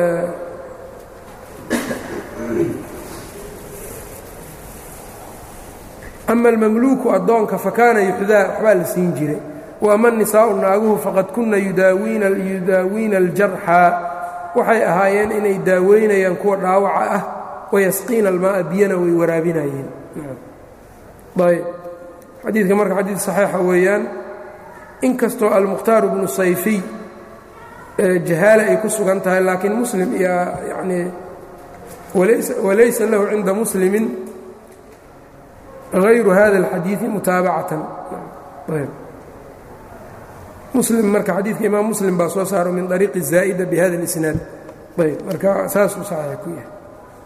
ama almamluuku addoonka fakaana yuxdaa waxbaa la siin jiray waama nisaa'u naaguhu faqad kunna yudaawiina aljarxa waxay ahaayeen inay daaweynayaan kuwa dhaawaca ah wayasqiina almaaa biyana way waraabinayeen ayb xadiidka marka xadiid saxiixa weeyaan inkastoo almukhtaaru bnu sayfiy jahaale ay ku sugan tahay laakiin muslim iyo yanii walaysa lahu cinda muslimin hayru hada اlxadiiثi mutaabacatan muslim marka xadiidka imaam muslim baa soo saaro min طariiqi zaa'ida bihada اlisnaad ayb marka saasuu saxiix ku yahay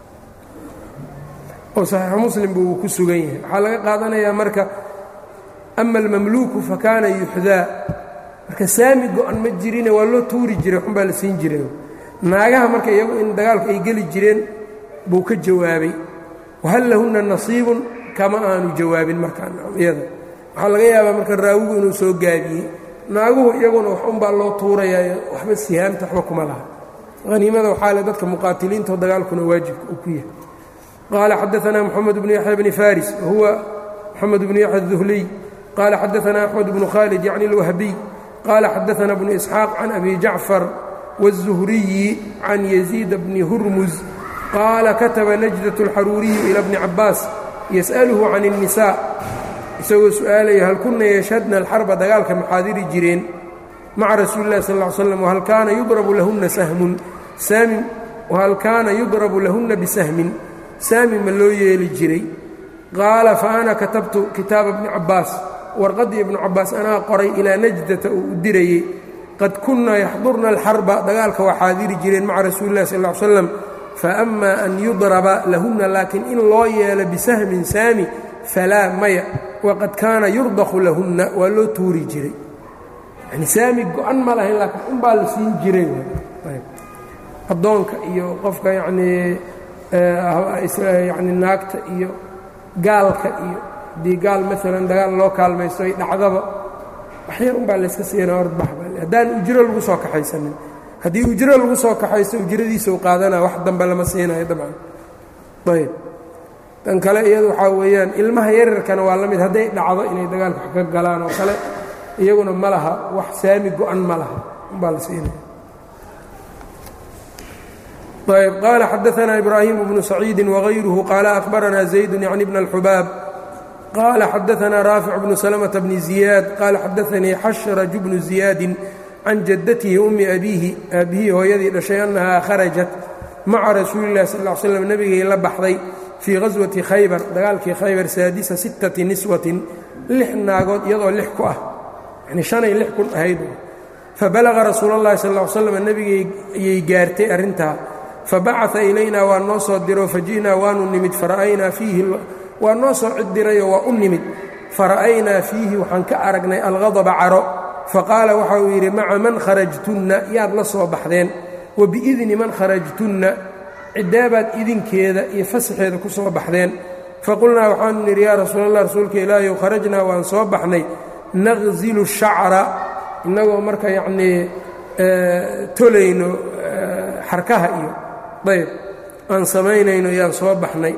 oo saxiixu muslim buu ku sugan yahay waxaa laga qaadanayaa marka ama almamluuku fakaana yuxdaa marka saami go-an ma jirine waa loo tuuri jiray waxun baa la siin jiray naagaha marka iyagu in dagaalku ay geli jireen buu ka jawaabay wahal lahunna nasiibun kama aanu jawaabin markaiyada waxaa laga yaabaa marka raawigu inuu soo gaabiyey naaguhu iyaguna wax unbaa loo tuurayaayo waxba sihaamta waxba kuma laha haniimada waxaa le dadka muqaatiliinta dagaalkuna waajibka uu ku yahay qaala xadaanaa moxamed bnu yaxya bni faris wahuwa moxamed bnu yaxya duhliy qaala xadaanaa axmed bnu khaalid yacni اlwahbiy qaala xadaanaa bnu isxaaq can abi jacfar wالzuhriyi can yaziid bni hurmuz qaala kataba najdaة اlxaruuriyu ila bni cabaas yas'aluhu can الnisaa isagoo su'aalaya hal kunna yashhadna alxarba dagaalka maxaadiri jireen maca rasuuli اllahi sal ll slam whal kaana yudrabu lahunna sahmun saamin wahal kaana yudrabu lahunna bisahmin saami ma loo yeeli jiray qaala fa ana katabtu kitaaba bni cabbaas warqaddii ibnu cabbaas anaa qoray ilaa najdata uu u dirayey qad kunna yaxdurna alxarba dagaalka waa xaadiri jireen maca rasuuli illahi sal ll ly slam faama an yudraba lahunna laakiin in loo yeelo bisahmin saami falaa maya waqad kaana yurdaqu lahunna waa loo tuuri jiray yani saami go-an ma lahayn laakiin unbaa la siin jiray addoonka iyo qofka yacnii yani naagta iyo gaalka iyo haddii gaal maalan dagaal loo kaalmaysto ay dhacdaba waxyar unbaa layska siina ordbax haddaan ujro lagu soo kaxaysanin haddii ujro lagu soo kaxaysto ujradiisa u qaadanaa wax dambe lama siinayo dabcan ayb tan kale iyadu waxaa weeyaan ilmaha yararkana waa la mid hadday dhacdo inay dagaalka wax ka galaan oo kale iyaguna ma laha wax saami go-an ma laha umbaa la siinaya ayb qaala xadaanaa ibraahimu bnu saciidi wغayruhu qaala akhbaranaa zaydu yacni bna اlxubaab qaala xadaanaa raafic bnu salmةa bni ziyaad qaala xadaanii xashraj bnu ziyaadin can jaddatihi ummi abiihi aabihii hooyadii dhashay annahaa kharajat maca rasuuli اllahi sal ا l slam nebigay la baxday fii ghaswati khaybar dagaalkii khaybar saadisa sittati niswatin lix naagood iyadoo lix ku ah yanii shanay lix kun ahayd fabalaga rasuul اllahi sal ا l slam nebigayay gaartay arrintaa fabacaa ilaynaa waa noo soo diro faji'naa waanu nimid fara'aynaa fiihi waa noo soo ciddirayo waa u nimid fara'aynaa fiihi waxaan ka aragnay alghadaba caro faqaala waxa uu yidhi maca man kharajtunna yaad la soo baxdeen wa biidni man kharajtunna ciddaabaad idinkeeda iyo fasaxeeda ku soo baxdeen faqulnaa waxaanu nidhi yaa rasuul allah rasuulka ilaahiyow kharajnaa waan soo baxnay naqzilu shacra innagoo marka yacnii tolayno xarkaha iyo ayb aan samaynayno yaan soo baxnay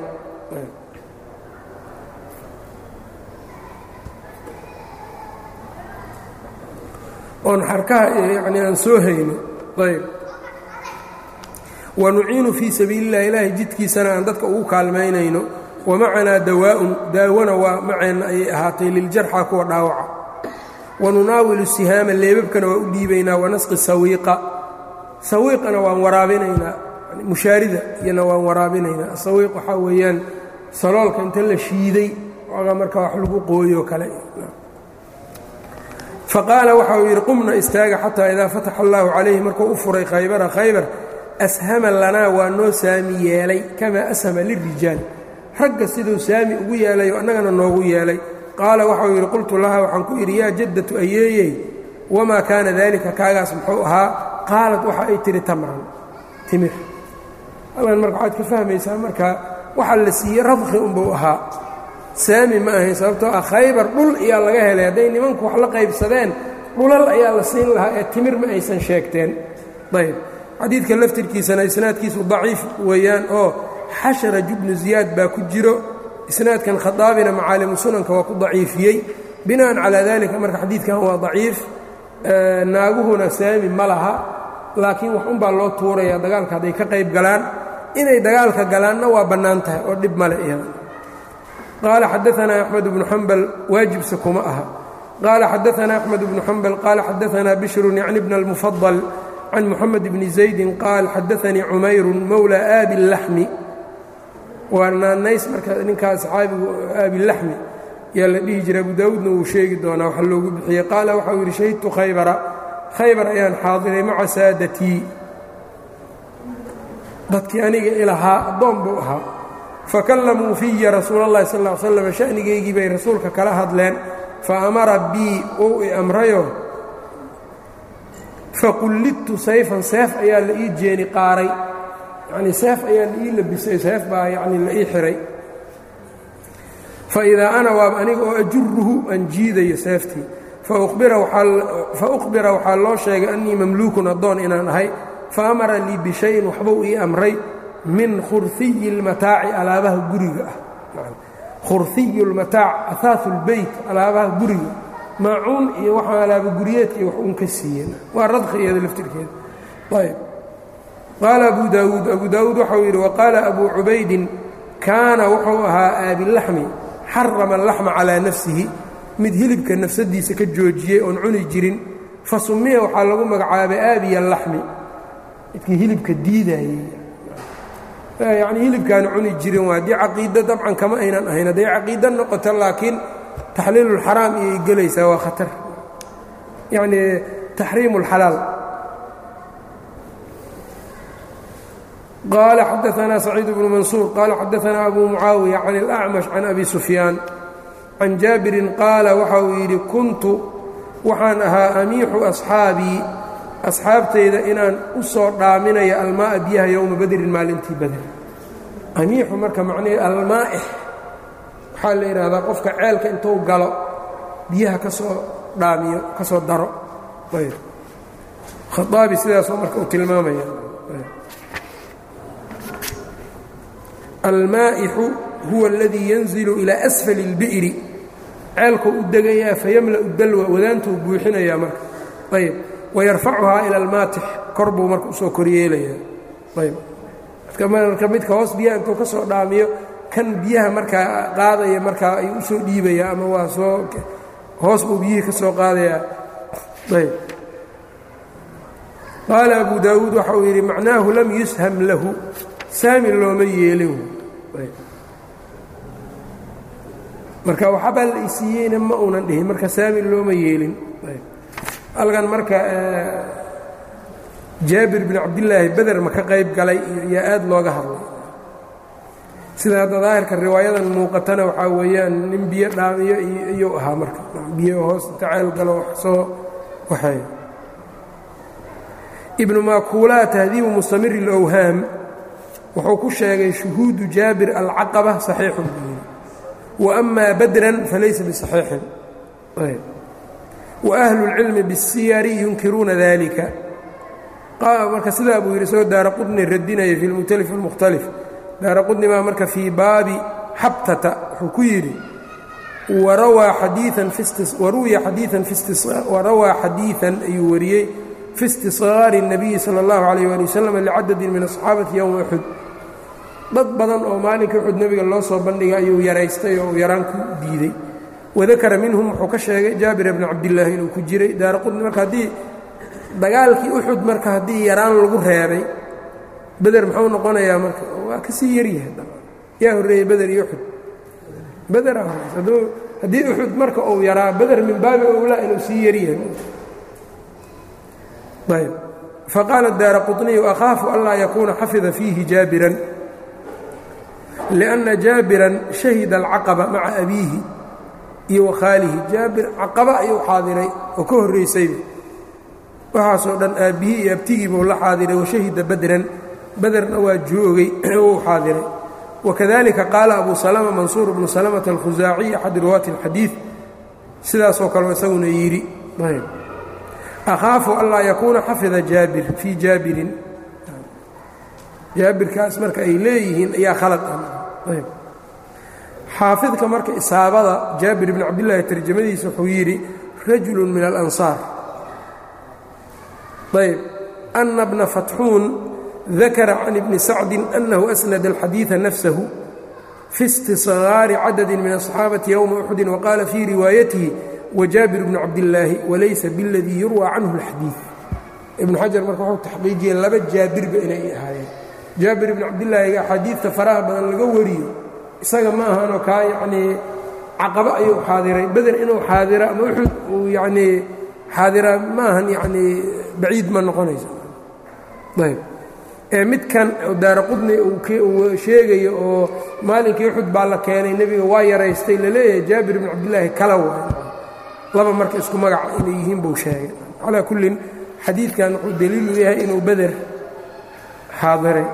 oon xarkaha yani aan soo hayno ayb wanuciinu fii sabiili اllahi ilaahay jidkiisana aan dadka ugu kaalmaynayno wamacanaa dawaa'un daawona waa maceenna ayay ahaatay liljarxa kuwa dhaawaca wanunaawilu sihaama leebabkana waa u dhiibaynaa wanasqi sawiiqa sawiiqana waan waraabinaynaa mushaarida iyana waan waraabinaynaa sawiiq waxaa weeyaan saloolka inta la shiiday oga marka wax lagu qooyo kale faqaala waxa uu yidhi qumna istaaga xataa idaa fataxa allaahu calayhi markuu u furay khaybara khaybar ashama lanaa waa noo saami yeelay kamaa ashama lirijaal ragga siduu saami ugu yeelayo annagana noogu yeelay qaala waxauu yidhi qultu laha waxaan ku idhi yaa jaddatu ayeeyey wamaa kaana daalika kaagaas muxuu ahaa qaalad waxa ay tihi tamran timir halkan marka waxaad ka fahmaysaa marka waxa la siiyey radkhi unbuu ahaa saami ma ahayn sababtoo ah khaybar dhul ayaa laga helay hadday nimanku wax la qaybsadeen dhulal ayaa la siin lahaa ee timir ma aysan sheegteen ayb xadiidka laftirkiisana isnaadkiisu daciif weeyaan oo xasharaj ibnu ziyaad baa ku jiro isnaadkan khadaabina macaalimu sunanka waa ku daciifiyey bina'an calaa dalika marka xadiidkan waa daciif naaguhuna saami ma laha laakiin wax unbaa loo tuuraya dagaalka hadday ka qayb galaan inay dagaalka galaanna waa bannaan tahay oo dhib male iyada qaala xadaanaa axmed bnu xambal waajibse kuma aha qaala xadaanaa axmed bnu xambal qaala xadaanaa bishrun yacni bna almufadal can muxamed bni zaydin qaal xadaanii cumayrun mowla aabi laxmi waa naanays marka ninkaa saxaabigu aabilaxmi yaa la dhihi jira abu daawuudna wuu sheegi doonaa waxa loogu bixiyey qaala waxau yidhi shahidtu khaybara khaybar ayaan xaadiray maca saadatii dadkii aniga ilahaa addoon buu ahaa fakallamuu fiya rasuula اllahi sal ll slam sha'nigaygii bay rasuulka kala hadleen fa amara bii uu i amrayo faqullidtu sayfan seef ayaa la ii jeeni qaaray yacnii seef ayaa la ii labisay seef baa yacni la ii xihay faidaa ana waaba aniga oo ajuruhu aan jiidayo seeftii fa uqbira waxaa loo sheegay annii mamluukun addoon inaan ahay fa amara lii bishayin waxbuu ii amray min khurhiyi اlmataaci alaabaha guriga ah khurhiyu اlmataac ahaaثu اlbeyt alaabaha guriga maacuun iyo waxaa alaaba guryeedka iyo wax uun ka siiyeen waa radkhi iyada laftirkeeda ayb qaala abu daawuud abu daawuud waxau yidhi waqaala abu cubaydin kaana wuxuu ahaa aabilaxmi xarama alaxma calaa nafsihi mid hilibka nafsadiisa ka joojiyey oon cuni jirin fa sumiya waxaa lagu magacaabay aabiya laxmi midkii hilibka diidayey yacnii hilibkaan cuni jirin waa haddii caqiido dabcan kama aynan ahayn hadday caqiido noqoto laakiin taxliilulxaraam iyay gelaysaa waa khatar yacnii taxriimu اlxalaal qaala xadaanaa saciid bnu mansuur qaala xadaanaa abu mucaawiya can اlأcmash can abi sufyaan can jaabirin qaala waxa uu yidhi kuntu waxaan ahaa amiixu asxaabii asxaabtayda inaan u soo dhaaminayo almaa'a biyaha yowma badrin maalintii bader amiixu marka macnihii almaa'ix waxaa la yidhaahdaa qofka ceelka intuu galo biyaha ka soo dhaamiyo ka soo daro khaaabi sidaasoo marka uu tilmaamaya almaa'ixu huwa aladii yanzilu ilaa asfali اlbi'ri ceelkuu u degayaa fayamla'u dalwa wadaantuu buuxinayaa marka ayb wayarfacuhaa ila almaatix kor buu marka usoo koryeelayaa ayb marka midka hoos biyaha intuu ka soo dhaamiyo kan biyaha markaa qaadaya markaa ayuu usoo dhiibayaa ama waa soo hoos buu biyihii ka soo qaadayaa ayb qaala abu daawuud waxa uu yidhi macnaahu lam yusham lahu saami looma yeelin marka waxabaa la isiiyeyna ma uunan dhihin marka saami looma yeelin halkan marka jaabir bin cabdillaahi beder ma ka qayb galay yaa aad looga hadlay sida hadda daahirka riwaayadan muuqatana waxaa weeyaan nin biyo dhaamiyo iyuu ahaa marka biyo hoos inta ceel galo wax soo waxeeyo ibnu maakuulaa tahdiibu mustamiri اlowhaam wuxuu ku sheegay shuhuudu jaabir alcaqaba saxiixun buu yidhi wa amaa badran falaysa bisaxiixin wa ahlu اlcilmi biالsiyari yunkiruuna dalika marka sidaa buu yidhi isagoo daara qudni radinaya fi lmukhtalif اlmukhtalif daara qudni baa marka fii baabi xabtata wuxuu ku yidhi warawaa xadiiثan ayuu wariyey fi istisqaari الnabiyi salى اllahu عalيyه ali waslm licadadi min aصxaabati yowma uxud dad badan oo maalinka uxud nebiga loo soo bandhigay ayuu yaraystay oo yaraan ku diiday wadakara minhum wuxuu ka sheegay jaabir bni cabdillaahi inuu ku jiray daara qudni marka haddii dagaalkii uxud marka haddii yaraan lagu reebay beder muxuu noqonayaa marka waa ka sii yaryahay yaa horreeyey beder iyo uxud bederaa horeysa haddii uxud marka uu yaraa beder min baabi owlaa inuu sii yaryahay ayb faqaala daara quطniyu akhaafu anlaa yakuuna xafida fiihi jaabiran liأnna jaabiran shahida alcaqaba maca abiihi iyo wakhaalihi jaabir caqaba ayuu xaadiray oo ka horraysayba waxaasoo dhan aabbihii iyo abtigiibuu la xaadiray washahida badran baderna waa joogay uu xaadiray wakadalika qaala abu salama mansuur bnu salamata alkhusaaciy axad riwaati اlxadiid sidaasoo kaleo isaguna yidhi akhaafu anlaa yakuuna xafida jaabir fii jaabirin jaabirkaas marka ay leeyihiin ayaa khalad ah xaafidka marka isaabada jaabir bni cabdillaahi tarjamadiisa wuxuu yidhi rajulu min alansaar ayb ana bna fatxuun dakara can ibni sacdin annahu asnada alxadiida nafsahu fi istisgaari cadadi min aصxaabati yowma uxudin waqaala fii riwaayatihi wjaabir bnu cabdillaahi walaysa biاladii yurwى canhu اlxadiid ibnu xajar marka wuxuu taxqiijiyey laba jaabirba inay ahaayeen jaabir ibnu cabdillaahiga axaadiidta faraha badan laga wariyo isaga ma ahanoo kaa yacnii caqabo ayuu xaadiray beder inuu xaadira ama uxud uu yacnii xaadira ma ahan yacnii baciid ma noqonayso ayb ee midkan daara qudni uu sheegayo oo maalinkii uxud baa la keenay nebiga waa yaraystay laleeyahay jaabir ibnu cabdillaahi kala waay laba marka isku magaca inay yihiin buu sheegay calaa kullin xadiidkan wuxuu daliilu yahay inuu beder xaadiray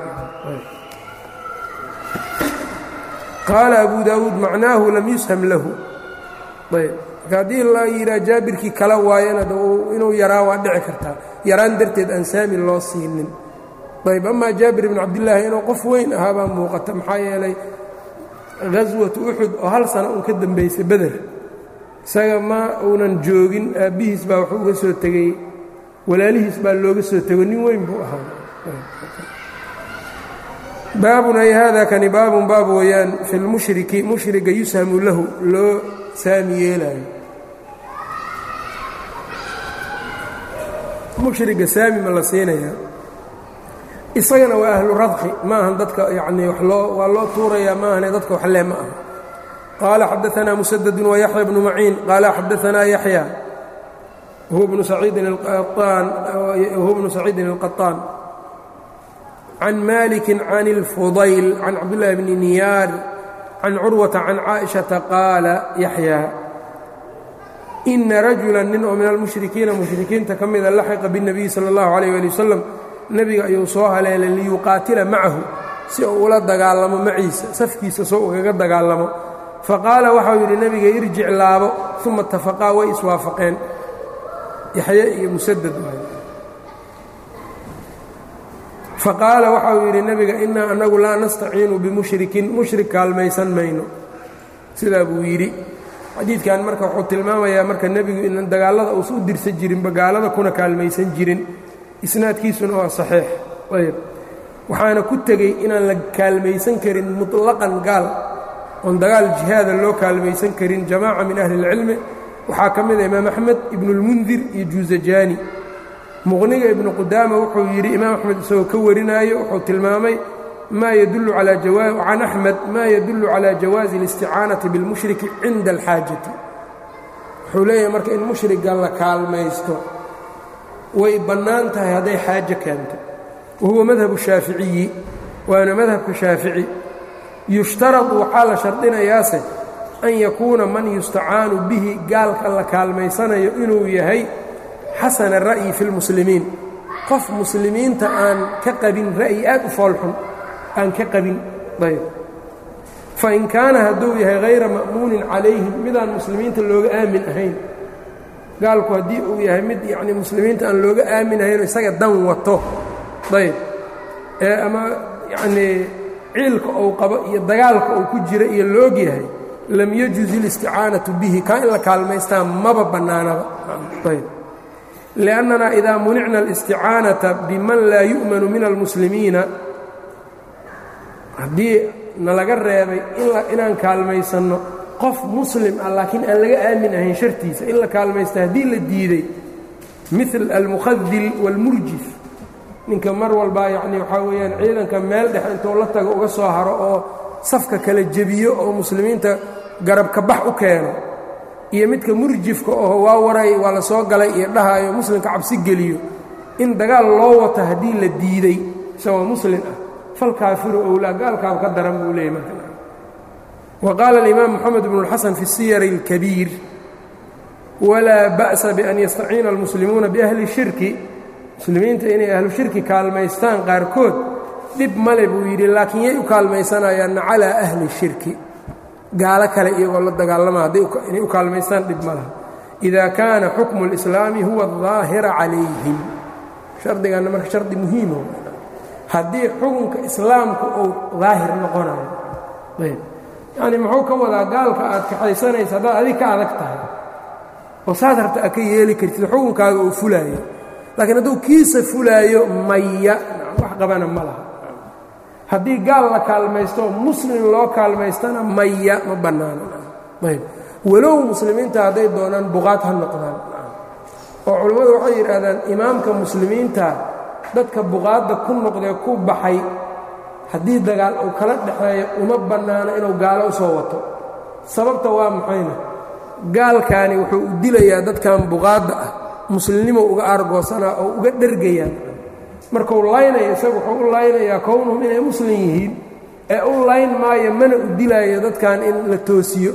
qaala abu daawuud macnaahu lam yusham lahu ayb marka haddii la yidhaha jaabirkii kala waayana inuu yaraa waa dhici kartaa yaraan darteed aan saami loo siinin ayb amaa jaabir ibnu cabdillaahi inuu qof weyn ahaa baa muuqata maxaa yeelay ghaswatu uxud oo hal sano uun ka dambaysay beder isaga ma uunan joogin aabbihiis baa wuxuu uga soo tegey walaalihiis baa looga soo tego nin weyn buu ahaa baabun ay haada kani baabun baab weeyaan fi lmushriki mushriga yushamu lahu loo saami yeelaayo mushriga saami ma la siinayaa isagana waa ahlu radqi ma ahan dadka yacnii wax loo waa loo tuurayaa ma ahane dadka wax lee ma aha qaala xadaanaa musadadu wayaxya bnu maciin qaala xadaanaa yaxya huwa bnu saciidin alqaطaan can maliki can اlfudayl can cabdاllahi bni niyaar can curwata can caaئiشhaةa qaala yaxya ina rajula nin oo min almushrikiina mushrikiinta ka mida laxiqa biاnabiyi sala اllahu alayh ali wasalam nebiga ayuu soo haleelay liyuqaatila macahu si uu ula dagaalamo maciisa safkiisa soo ugaga dagaalamo faqaala waxau yidhi nebiga irjic laabo uma itafaqaa way iswaafaqeen yaxye iyo musadad faqaala waxau yidhi nebiga innaa annagu laa nastaciinu bimushrikin mushrik kaalmaysan mayno sidaa buu yidhi xadiidkan marka wuxuu tilmaamayaa marka nebigu inan dagaallada uusa u dirsan jirinba gaalada kuna kaalmaysan jirin isnaadkiisuna waa saxiix ayb waxaana ku tegey inaan la kaalmaysan karin muطlaqan gaal oon dagaal jihaada loo kaalmaysan karin jamaaca min ahli اlcilmi waxaa ka mida imaam axmed ibnulmundir iyo juuzajaani muqniga ibnu qudaama wuxuu yidhi imaam axmed isagoo ka warinaayo wuxuu tilmaamay ma yadullu calaa can axmed maa yadullu calaa jawaazi اlisticaanati biاlmushriki cinda alxaajati wuxuu leeyahay marka in mushriga la kaalmaysto way bannaan tahay hadday xaajo keento wahuwa madhabu shaaficiyi waana madhabka shaafici yushtaradu waxaa la shardinayaase an yakuuna man yustacaanu bihi gaalka la kaalmaysanayo inuu yahay xasana ra'yi fi lmuslimiin qof muslimiinta aan ka qabin ra'yi aad u foolxun aan ka qabin ayb fain kaana hadduu yahay hayra ma'muunin calayhim midaan muslimiinta looga aamin ahayn gaalku haddii uu yahay mid yacnii muslimiinta aan looga aamin ahaynoo isaga dan wato ayb ee ama yacnii ciilka uu qabo iyo dagaalka uu ku jira iyo loog yahay lam yajuz اlisticaanaةu bihi kaa in la kaalmaystaa maba bannaanaba ayb liأnnana idaa municna اlisticaanaةa biman laa yu'manu min almuslimiina haddii nalaga reebay inaan kaalmaysanno qof muslim ah laakiin aan laga aamin ahayn shartiisa in la kaalmaysta haddii la diiday mil almukhadil wاlmurjif ninka mar walbaa yacni waxaa weeyaan ciidanka meel dhex intuu la tago uga soo haro oo safka kala jebiyo oo muslimiinta garabka bax u keeno iyo midka murjifka oo waa waray waa la soo galay iyo dhahaayo muslimka cabsi geliyo in dagaal loo wato haddii la diiday isagoo muslim ah falkaafiru owlaa gaalkaaba ka daran buu leeyay marka wa qaala alimaam moxamed bnu اlxasan fi siyari اlkabiir walaa ba'sa bian yastaciina almuslimuuna biahli shirki muslimiinta inay ahlu shirki kaalmaystaan qaarkood dhib male buu yidhi laakiin yay u kaalmaysanayaanna calaa ahli shirki gaalo kale iyagoo la dagaalama inay u kaalmaystaan dhib ma laha idaa kaana xukmu اlislaami huwa الظaahira calayhim shardiganna marka shardi muhiimo haddii xukunka islaamku uu daahir noqonayo ayb yacnii muxuu ka wadaa gaalka aad kaxaysanaysa haddaad adig ka adag tahay oo saas harta aad ka yeeli kartid xukunkaaga uu fulaayo laakiin hadduu kiisa fulaayo maya wax qabana ma laha haddii gaal la kaalmaysto muslim loo kaalmaystana maya ma bannaano ayb walow muslimiinta hadday doonaan buqaad ha noqdaan oo culammadu waxay yidhaahdaan imaamka muslimiinta dadka buqaadda ku noqdee ku baxay haddii dagaal uu kala dhexeeyo uma bannaano inuu gaalo u soo wato sababta waa maxayna gaalkaani wuxuu u dilayaa dadkan buqaadda ah muslimnimo uga aargoosanaa oo uga dhergayaa markuu laynayo isagu wuxuu u laynayaa kownhum inay muslim yihiin ee u layn maayo mana u dilaayo dadkan in la toosiyo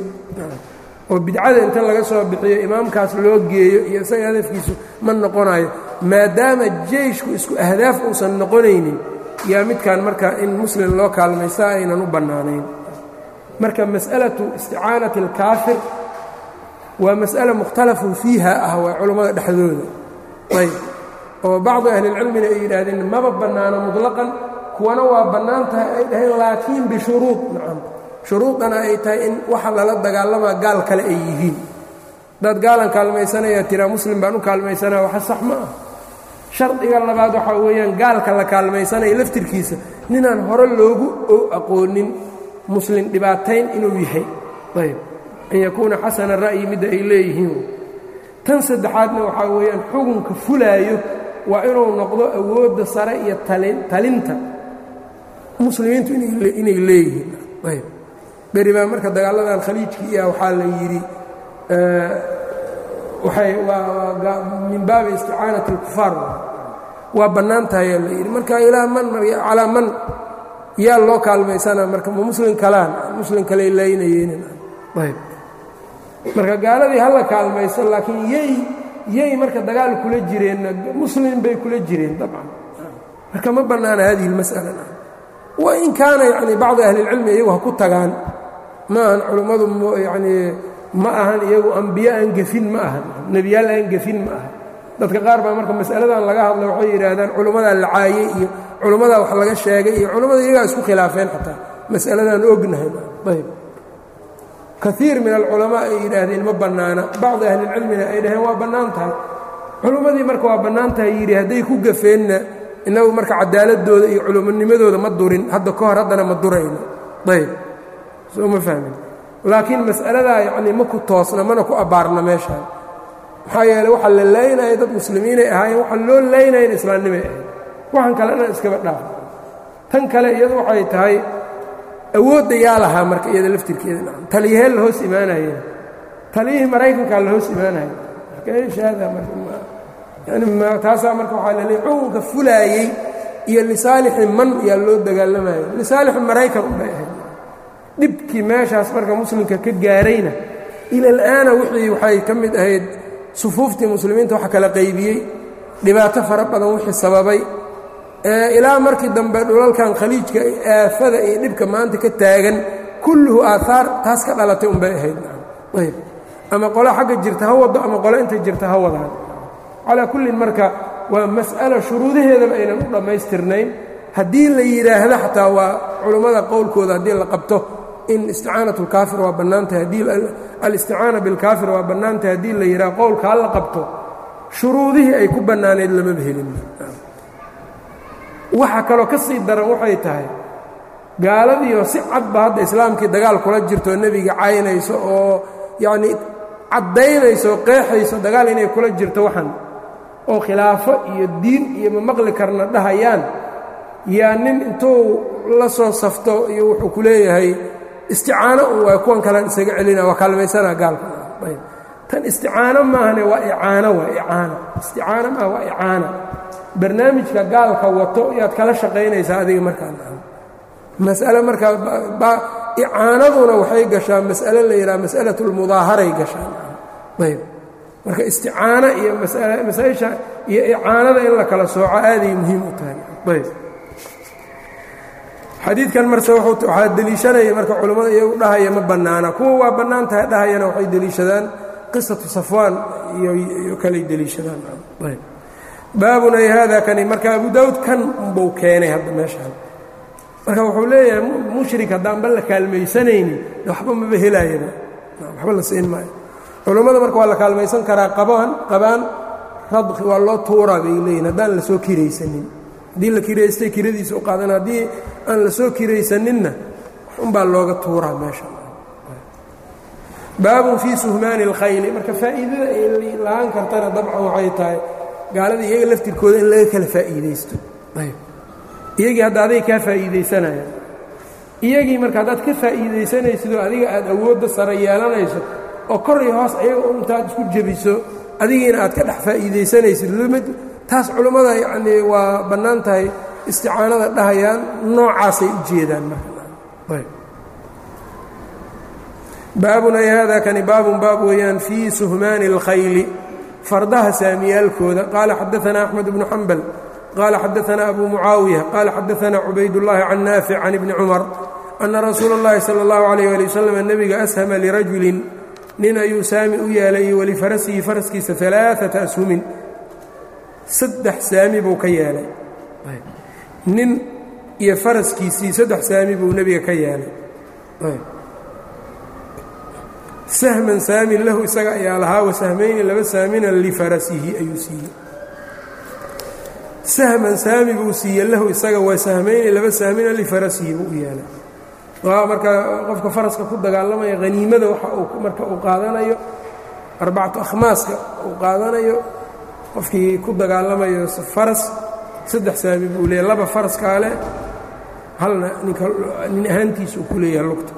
oo bidcada inta laga soo bixiyo imaamkaas loo geeyo iyo isaga hadafkiisu ma noqonayo maadaama jeyshku isku ahdaaf uusan noqonaynin yaa midkan marka in muslim loo kaalmaysta aynan u bannaanayn marka mas'alatu isticaanati alkaafir waa mas'ala mukhtalafun fiiha ah waa culammada dhexdooda ayb oo bacdu ahlilcilmina ay yidhaahdeen maba bannaano mutlaqan kuwana waa bannaan tahay ay dhaheen laakiin bishuruud nacam shuruudana ay tahay in waxa lala dagaalamaa gaal kale ay yihiin haddaad gaalan kaalmaysanayaa tiraa muslim baan u kaalmaysanaya waxa sax ma ah shardiga labaad waxaa weeyaan gaalka la kaalmaysanaya laftirkiisa ninaan hore loogu aqoonin muslim dhibaatayn inuu yahay ayb an yakuuna xasana ra'yi midda ay leeyihiin tan saddexaadna waxaa weeyaan xukunka fulaayo waa inuu noqdo awoodda sare iyo talinta muslimiintu inay leeyihiin ayb beri baa marka dagaaladan khaliijkii iya waxaa la yidhi waay min baabi isticaanati اlkufaar waa bannaan tahayaa la yidhi marka ilaa man calaa man yaa loo kaalmaysana marka ma muslim kalaan muslim kaley laynayeenayb marka gaaladii hala kaalmayso laakiin yay yay marka dagaal kula jireenna muslim bay kula jireen dabcan marka ma bannaana hadihi اlmas'ala wain kaana yani bacdi ahli اlcilmi iyagu ha ku tagaan ma ahan culummadu yani ma ahan iyagu ambiye aan gefin ma ahan nebiyaal aan gefin ma ahan dadka qaar baa marka mas'aladan laga hadla waxay yidhaahdaan culummadaa la caayey iyo culummadaa wax laga sheegay iyo culummada iyagaa isku khilaafeen xataa mas'aladaan ognahay ayb kaiir min alculamaa ay yidhaahdeen ma bannaana bacdi ahlilcilmina ay dhaheen waa bannaan tahay culummadii marka waa bannaan tahay yidhi hadday ku gafeenna innagu marka cadaaladooda iyo culumonimadooda ma durin hadda ka hor haddana ma durayno ayb soo ma fahmin laakiin mas'aladaa yacnii ma ku toosna mana ku abbaarna meeshaan maxaa yeele waxaa la laynaya dad muslimiinay ahaayeen waxaa loo laynayan islaamnimay ahayd waxaan kale dhan iskaba dhaafa tan kale iyadu waxay tahay awoodda yaa lahaa marka iyada laftirkeeda taliyahee la hoos imaanayeen taliyihii maraykankaa la hoos imaanaya markahaada maryani taasaa marka waxaa la leey xukunka fulaayey iyo lisaalixi man yaa loo dagaalamayo lisaalixi maraykan unbay ahayd dhibkii meeshaas marka muslimka ka gaarayna ila al'aana wixii waxay ka mid ahayd sufuuftii muslimiinta waxa kala qaybiyey dhibaato fara badan wixii sababay ilaa markii dambe dhulalkan khaliijka aafada iyo dhibka maanta ka taagan kulluhu aahaar taas ka dhalatay unbay ahayd ayb ama qolo xagga jirta ha wado ama qolo inta jirta ha wadaan calaa kullin marka waa mas'alo shuruudaheedaba aynan u dhammaystirnayn haddii la yidhaahdo xataa waa culummada qowlkooda haddii la qabto in isticaanat اlkaafir waa bannaan tahay haddii alisticaana bilkaafir waa bannaan tahay haddii la yidhaha qowlka ha la qabto shuruudihii ay ku bannaanayd lamaba helin waxa kaloo ka sii daran waxay tahay gaaladiioo si cadba hadda islaamkii dagaal kula jirto nebiga caynayso oo yacnii caddaynayso oo qeexayso dagaal inay kula jirto waxan oo khilaafo iyo diin iyo ma maqli karna dhahayaan yaa nin intuu la soo safto iyo wuxuu ku leeyahay isticaano un waa kuwan kalan isaga celina waa kaalmaysanaa gaalka ayb tan isticaano maahane waa icaano waa icaano isticaano maaha waa icaana barnaamijka gaalka wato yaad kala shaqaynaysaa adiga markaa mas'ale markaa icaanaduna waxay gashaa mas'ale la yidhaha mas'alat اlmudaaharay gashaa ayb marka isticaano iyo masaaisha iyo icaanada in la kala sooco aaday muhiim u tahay ayb xadiidkan marse waxaa deliishanaya marka culimmada iyagu dhahaya ma bannaana kuwa waa bannaan tahay dhahayana waxay deliishadaan qisatu safwaan iyo kalay deliishadaan ayb baabun ay haada kani marka abu daawud kan unbuu keenay hadda meeshaan marka wuxuu leeyahay mushrik haddaanba la kaalmaysanaynin waxba maba helaayaba waxba la siin maayo culammada marka waa la kaalmaysan karaa qabaan qabaan radqi waa loo tuuraa bay leeyihin haddaan la soo kiraysanin haddii la kiraystay kiradiisa u qaadan haddii aan la soo kiraysaninna unbaa looga tuuraa meesha baabun fii suhmaani اlkhayli marka faa'iidada ay lahaan kartana dabcan waxay tahay gaalada iyaga laftirkooda in laga kala faa'iidaysto iyagii hadda aday kaa faa'iidaysanayaan iyagii marka haddaad ka faa'iidaysanaysidoo adiga aad awoodda sare yeelanayso oo kor iyo hoos ayaga intaad isku jebiso adigiina aad ka dhex faa'iidaysanaysid limid taas culummada yacnii waa bannaan tahay isticaanada dhahayaan noocaasay u jeedaan marka baabun ay hada kani baabun baab weeyaan fii suhmaani اlkhayli fardaha saamiyaalkooda qaala xadaanaa axmed bnu xambal qaala xadaanaa abu mucaawiya qaala xadaanaa cubaydullaahi can naafic can ibni cumar ana rasuula اllahi salى اllahu alayh ali wasalam nebiga ashama lirajulin nin ayuu saami u yeelay walifarasihi faraskiisa alaaata ashumin saddex saami buu ka yeelay nin iyo faraskiisii saddex saami buu nebiga ka yeelay sahman saamin lahu isaga ayaa lahaa wasahmayni laba saamina lifarasihi ayuu siiyey sahman saami buu siiyey lahu isaga wasahmayni laba saamina lifarasihi buu u yeelay waa marka qofka faraska ku dagaalamaya haniimada waxa uu marka uu qaadanayo arbacatu akhmaaska uu qaadanayo qofkii ku dagaalamayo faras saddex saami buu leeyahy laba faraskaa leh halna ninka nin ahaantiisa uu ku leeyahay lugta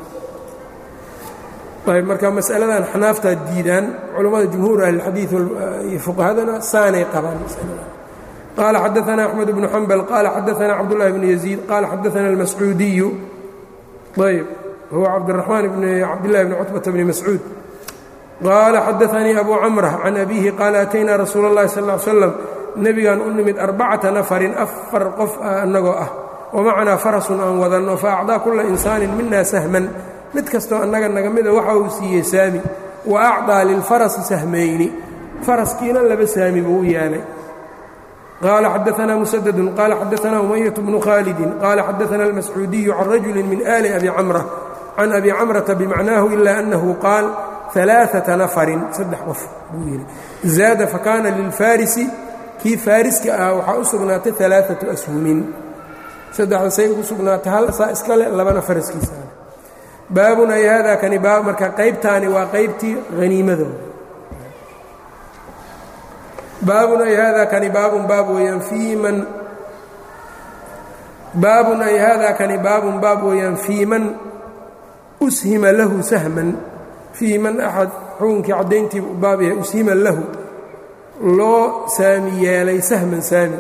ayb marka masaladan xanaaftaa diidaan culammada jumhuur ahlilxadiid iyo fuqahadana saanay qabaan masaladan qaala xadaanaa axmed bnu xambal qaala xadaanaa cabdullahi bnu yaziid qaala xadaana almascuudiyu ayb huwa cabdiraxmaan bn cabdillahi bni cutbata bni mascuud qaala xadaanii abu camra can abiihi qaala ataynaa rasuula اllahi sal ly slam nebigaan u nimid arbacata nafarin afar qof ah annagoo ah wamacnaa farasun aan wadanno fa acdaa kulla insaanin mina sahman mid kastoo annaga naga mida waxa uu siiyey saami wa acdaa lilfarasi sahmayni faraskiina laba saami buu u yeelay qaala xadaanaa musadadun qaala xadaanaa umayat bnu khaalidin qaala xadaana almascuudiyu can rajuli min ali abi camra can abi camrata bimacnaahu ila annahu qaal alaaata nafarin saddex qof buu yidhi zaada fakaana lilfarisi kii faariska ah waxaa u sugnaatay alaaatu ashumin saddexda say ugu sugnaatay hal saa iskale labana faraskiisa baabun ay haadaa kani baab marka qaybtaani waa qaybtii haniimadooda baabun ay haadaa kani baabun baab weeyaan fii man baabun ay haadaa kani baabun baab weeyaan fii man ushima lahu sahman fii man axad xukunkii caddayntiiba u baab yahay ushima lahu loo saami yeelay sahman saami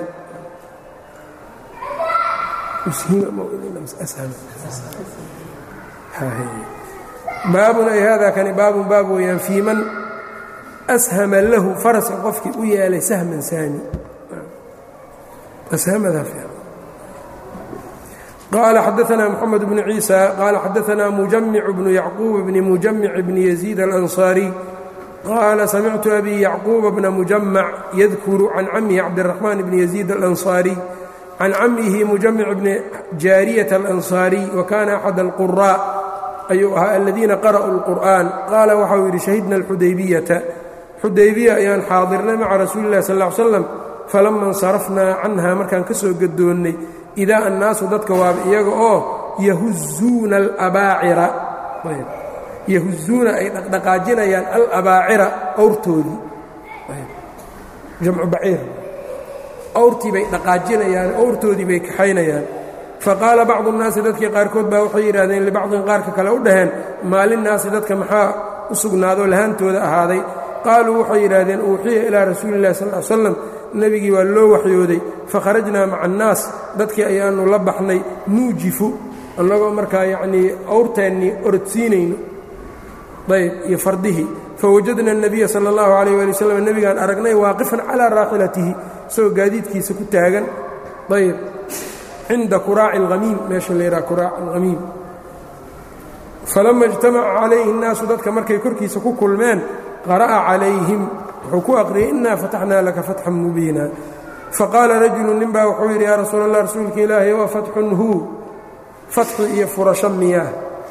baabun ay haadaa kani baabun baab weeyaan fii man ashama lahu faraska qofkii u yeelay sahman saami qaala xadaanaa moxamed bnu ciisa qaala xadaanaa mujamic bnu yacquub bni mujamic bni yaziid alansaariy qaala samictu abi yacquuba bna mujamac yadkuru can camihi cabdiraxmaan bni yaziid alansaariy can camihi mujamic bni jaariyata alansaariy wa kaana axad alquraa ayuu ahaa aladiina qara'uu اlqur'an qaala waxau yidhi shahidna alxudaybiyata xudaybiya ayaan xaadirnay maca rasuuli illahi sal ll ly slam falama insarafnaa canha markaan ka soo gadoonnay idaa annaasu dadka waaba iyaga oo yahuzuuna alabaacira yahuzuuna ay dhaqdhaqaajinayaan alabaacira awrtoodii jamcu baciir awrtii bay dhaqaajinayaan awrtoodii bay kaxaynayaan faqaala bacdu nnaasi dadkii qaarkood baa waxay yidhahdeen libacdin qaarka kale u dhaheen maalinnaasi dadka maxaa u sugnaadoo lahaantooda ahaaday qaaluu waxay yidhaahdeen uuxiya ilaa rasuuli illahi sal l slam nebigii waa loo waxyooday fakharajnaa maca annaas dadkii ayaannu la baxnay nuujifu annagoo markaa yacnii awrteennii orodsiinayno ayb iyo fardihii fawajadna الnabiya salى اllahu عalيh ali wslam nebigaan aragnay waaqifan calىa raaxilatihi isagoo gaadiidkiisa ku taagan ayb cinda kuraaci اlhamiim meesha la yidhaha kuraac alhamiim falama اjtamaca calayhi الnaasu dadka markay korkiisa ku kulmeen qara'a calayhim wuxuu ku aqriyay inaa fataxnaa laka fatxan mubiina faqaala rajulu nin baa wuxuu yidhi yaa rasuul allah rasuulka ilaahay waa fatxun hu fatxi iyo furasho miyaa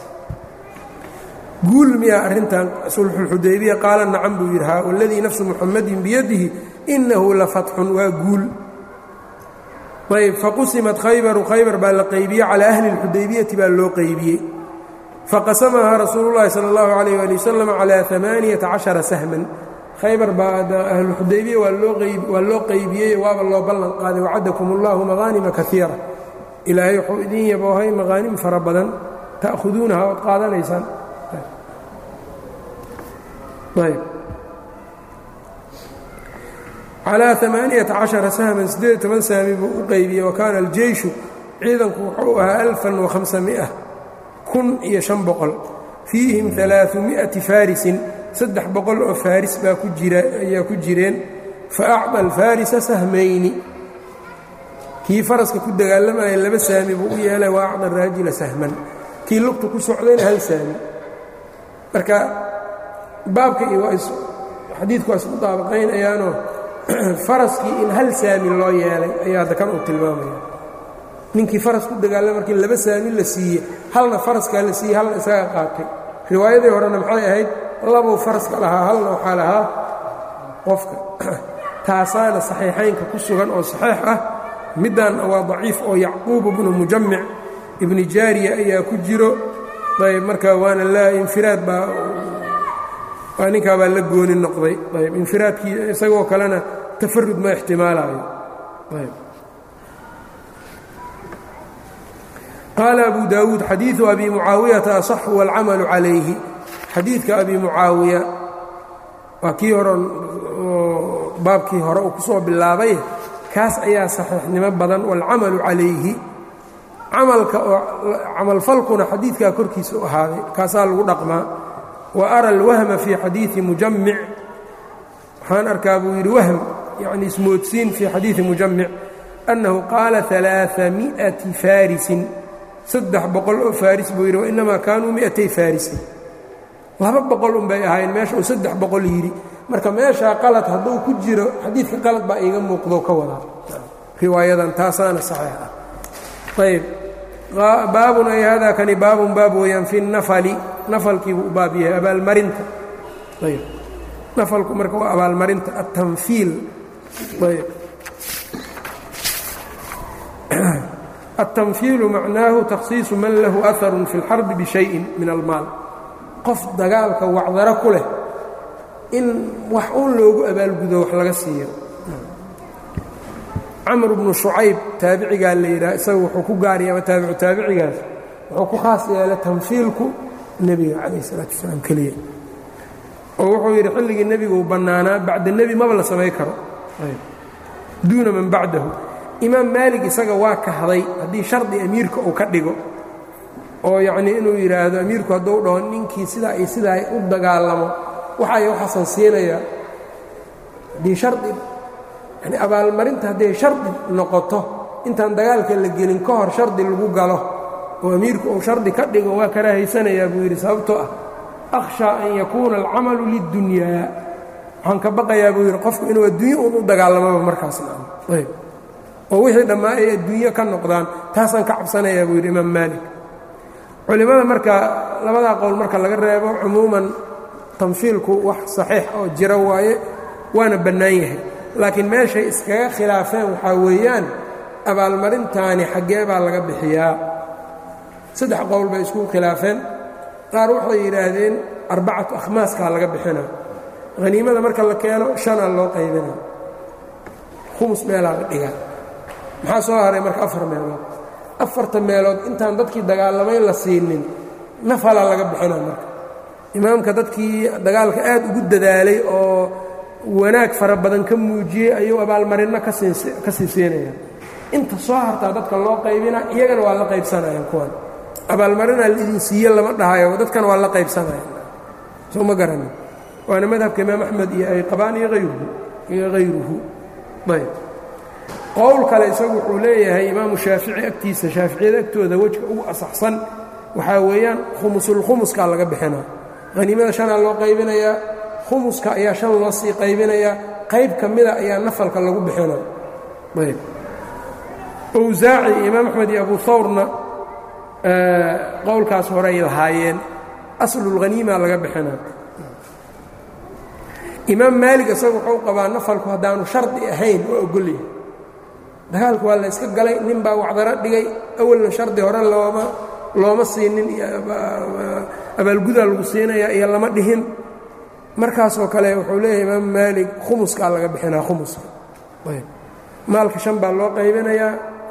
guul miyaa arrintan sulxuulxudaybiya qaala nacam buu yidhi haa waladii nafsu muxamadin biyadihi inahu la fatxun waa guul ayb faqusimat khaybaru khaybar baa la qaybiyey calaa ahli اlxudaybiyati baa loo qaybiyey faqasamahaa rasuulu llahi sala اllahu alayh ali wasalam calaa amaaniyata cashara sahman khaybar baa ahluxudaybiya waa loo qaybiyey waaba loo ballan qaaday wacadakum اllahu maqaanima kaiira ilaahay wuxuu idin yaboohay maqaanim fara badan ta'khuduunaha ood qaadanaysaan ayb calaa amaaniyata cashara sahman siddeed toban saami buu u qaybiyey wa kaana aljeyshu ciidanku wuxuu ahaa alfan wahamsamia kun iyo shan boqol fiihim alaaثumi'ati faarisin saddex boqol oo faaris baa ku jira ayaa ku jireen fa acطa alfaarisa sahmayni kii faraska ku dagaalamaya laba saami buu u yeelay wa acطa araajila sahman kii lugta ku socdayna hal saami marka baabka iyo xadiidku waa isku daabaqaynayaanoo faraskii in hal saami loo yeelay ayaa hadda kan uu tilmaamaya ninkii faras ku dagaalama markii laba saami la siiye halna faraskaa la siiyey halna isaga qaatay riwaayadii horena maxay ahayd labuu faraska lahaa halna waxaa lahaa qofka taasaana saxiixaynka ku sugan oo saxiix ah middaanna waa daciif oo yacquub ibnu mujamic ibni jaariya ayaa ku jiro ayb marka waana laa infiraad baa waa ninkaabaa la gooni noqday ayb infiraadkii isagoo kalena tafarud ma ixtimaalayo ayb qaala abu daawuud xadiidu abi mucaawiyata asaxu wاlcamalu calayhi xadiidka abi mucaawiya waa kii hore baabkii hore uu ku soo bilaabay kaas ayaa saxiixnimo badan wاlcamalu calayhi camalka oo camalfalkuna xadiidkaa korkiisa u ahaaday kaasaa lagu dhaqmaa wa ara alwahma fii xadiidi mujamic waxaan arkaa buu yidhi wahm yacni ismoodsiin fii xadiidi mujamic annahu qaala alaaami'ati faarisin saddex boqol oo faaris buu yidhi wainamaa kaanuu mi'atay faarisin laba boqol un bay ahayn meesha uu saddex boqol yidhi marka meeshaa qalad hadduu ku jiro xadiidka qalad baa iiga muuqdo ka wadaa riwaayadan taasaana saxiix ah ayb baabun ay hada kani baabun baab weeyaan fi nafali nafalkiibuu u baab yahay abaalmarinta ayb nafalku marka waa abaalmarinta atanfiil ayb التنفيiل معنaaه تkhصiiص man lahu أثر في الxرب بشhayءi min الmaal qof dagaalka wacdaro ku leh in wax uun loogu abaalgudo wax laga siiyo camr بnu شhucayb taabicigaa la yidhaha isaga wuxuu ku gaarya ama taabicu taabicigaas wuxuu ku khaas yeelay tanfiilku nebiga calayه الsalaaة وaسلاam keliya oo wuxuu yidhi xilligii nebigu uu bannaanaa bacda nebi maba la samay karo duuna man bacdahu imaam maalig isaga waa kahday haddii shardi amiirka uu ka dhigo oo yacnii inuu yidhaahdo amiirku hadduu dhaho ninkii sidaa iyo sidaa u dagaalamo waxay waxaasan siinayaa haddii shardi yani abaalmarinta hadday shardi noqoto intaan dagaalka la gelin ka hor shardi lagu galo oo amiirku uu shardi ka dhigo waa karahaysanayaa buu yidhi sababtoo ah akhshaa an yakuuna alcamalu lidunyaa waxaan ka baqayaa buu yidhi qofku inuu adduunye uun u dagaalamaba markaasna ayb oo wixii dhammaa ay adduunyo ka noqdaan taasaan ka cabsanayaa buu yidhi imaam maalik culimmada marka labadaa qowl marka laga reebo cumuuman tanfiilku wax saxiix oo jira waaye waana bannaan yahay laakiin meeshay iskaga khilaafeen waxaa weeyaan abaalmarintaani xaggee baa laga bixiyaa saddex qowl bay isku khilaafeen qaar waxay yidhaahdeen arbacatu akhmaaskaa laga bixinaa haniimada marka la keeno shanaa loo qaybinaa khumus meelaa la dhigaa maxaa soo haray marka afar meelood afarta meelood intaan dadkii dagaalamay la siinin nafalaa laga bixinaa marka imaamka dadkii dagaalka aad ugu dadaalay oo wanaag fara badan ka muujiyey ayuu abaalmarinno ka sii siinaya inta soo hartaa dadka loo qaybina iyagana waa la qaybsanayaan kuwan abaalmarinaa laidin siiye lama dhahayo dadkana waa la qaybsanaya soo ma garanin waana madhabka imaam axmed iyo ay qabaan iyo ayruhu iyo hayruhu ayb qowl kale isagu wuxuu leeyahay imaamu shaafici agtiisa shaaficiyada agtooda wejka ugu asaxsan waxaa weeyaan khumusulkhumuskaa laga bixinaa haniimada shanaa loo qaybinayaa khumuska ayaa shan loo sii qaybinayaa qayb ka mida ayaa nafalka lagu bixinaa ayb owsaaci iyo imaam axmed iyo abu hawrna qowlkaas horeay lahaayeen aslulhaniima laga bixinaa imaam maalig isagu wuxuu qabaa nafalku haddaanu shardi ahayn waa ogolyahay dagaalku waa la yska galay nin baa wacdaro dhigay awalna shardi hore looma looma siinin abaalgudaa lagu siinayaa iyo lama dhihin markaasoo kale wuxuu leeyahay imaam maalig khumuskaa laga bixinaa khumuska maalka shan baa loo qaybinayaa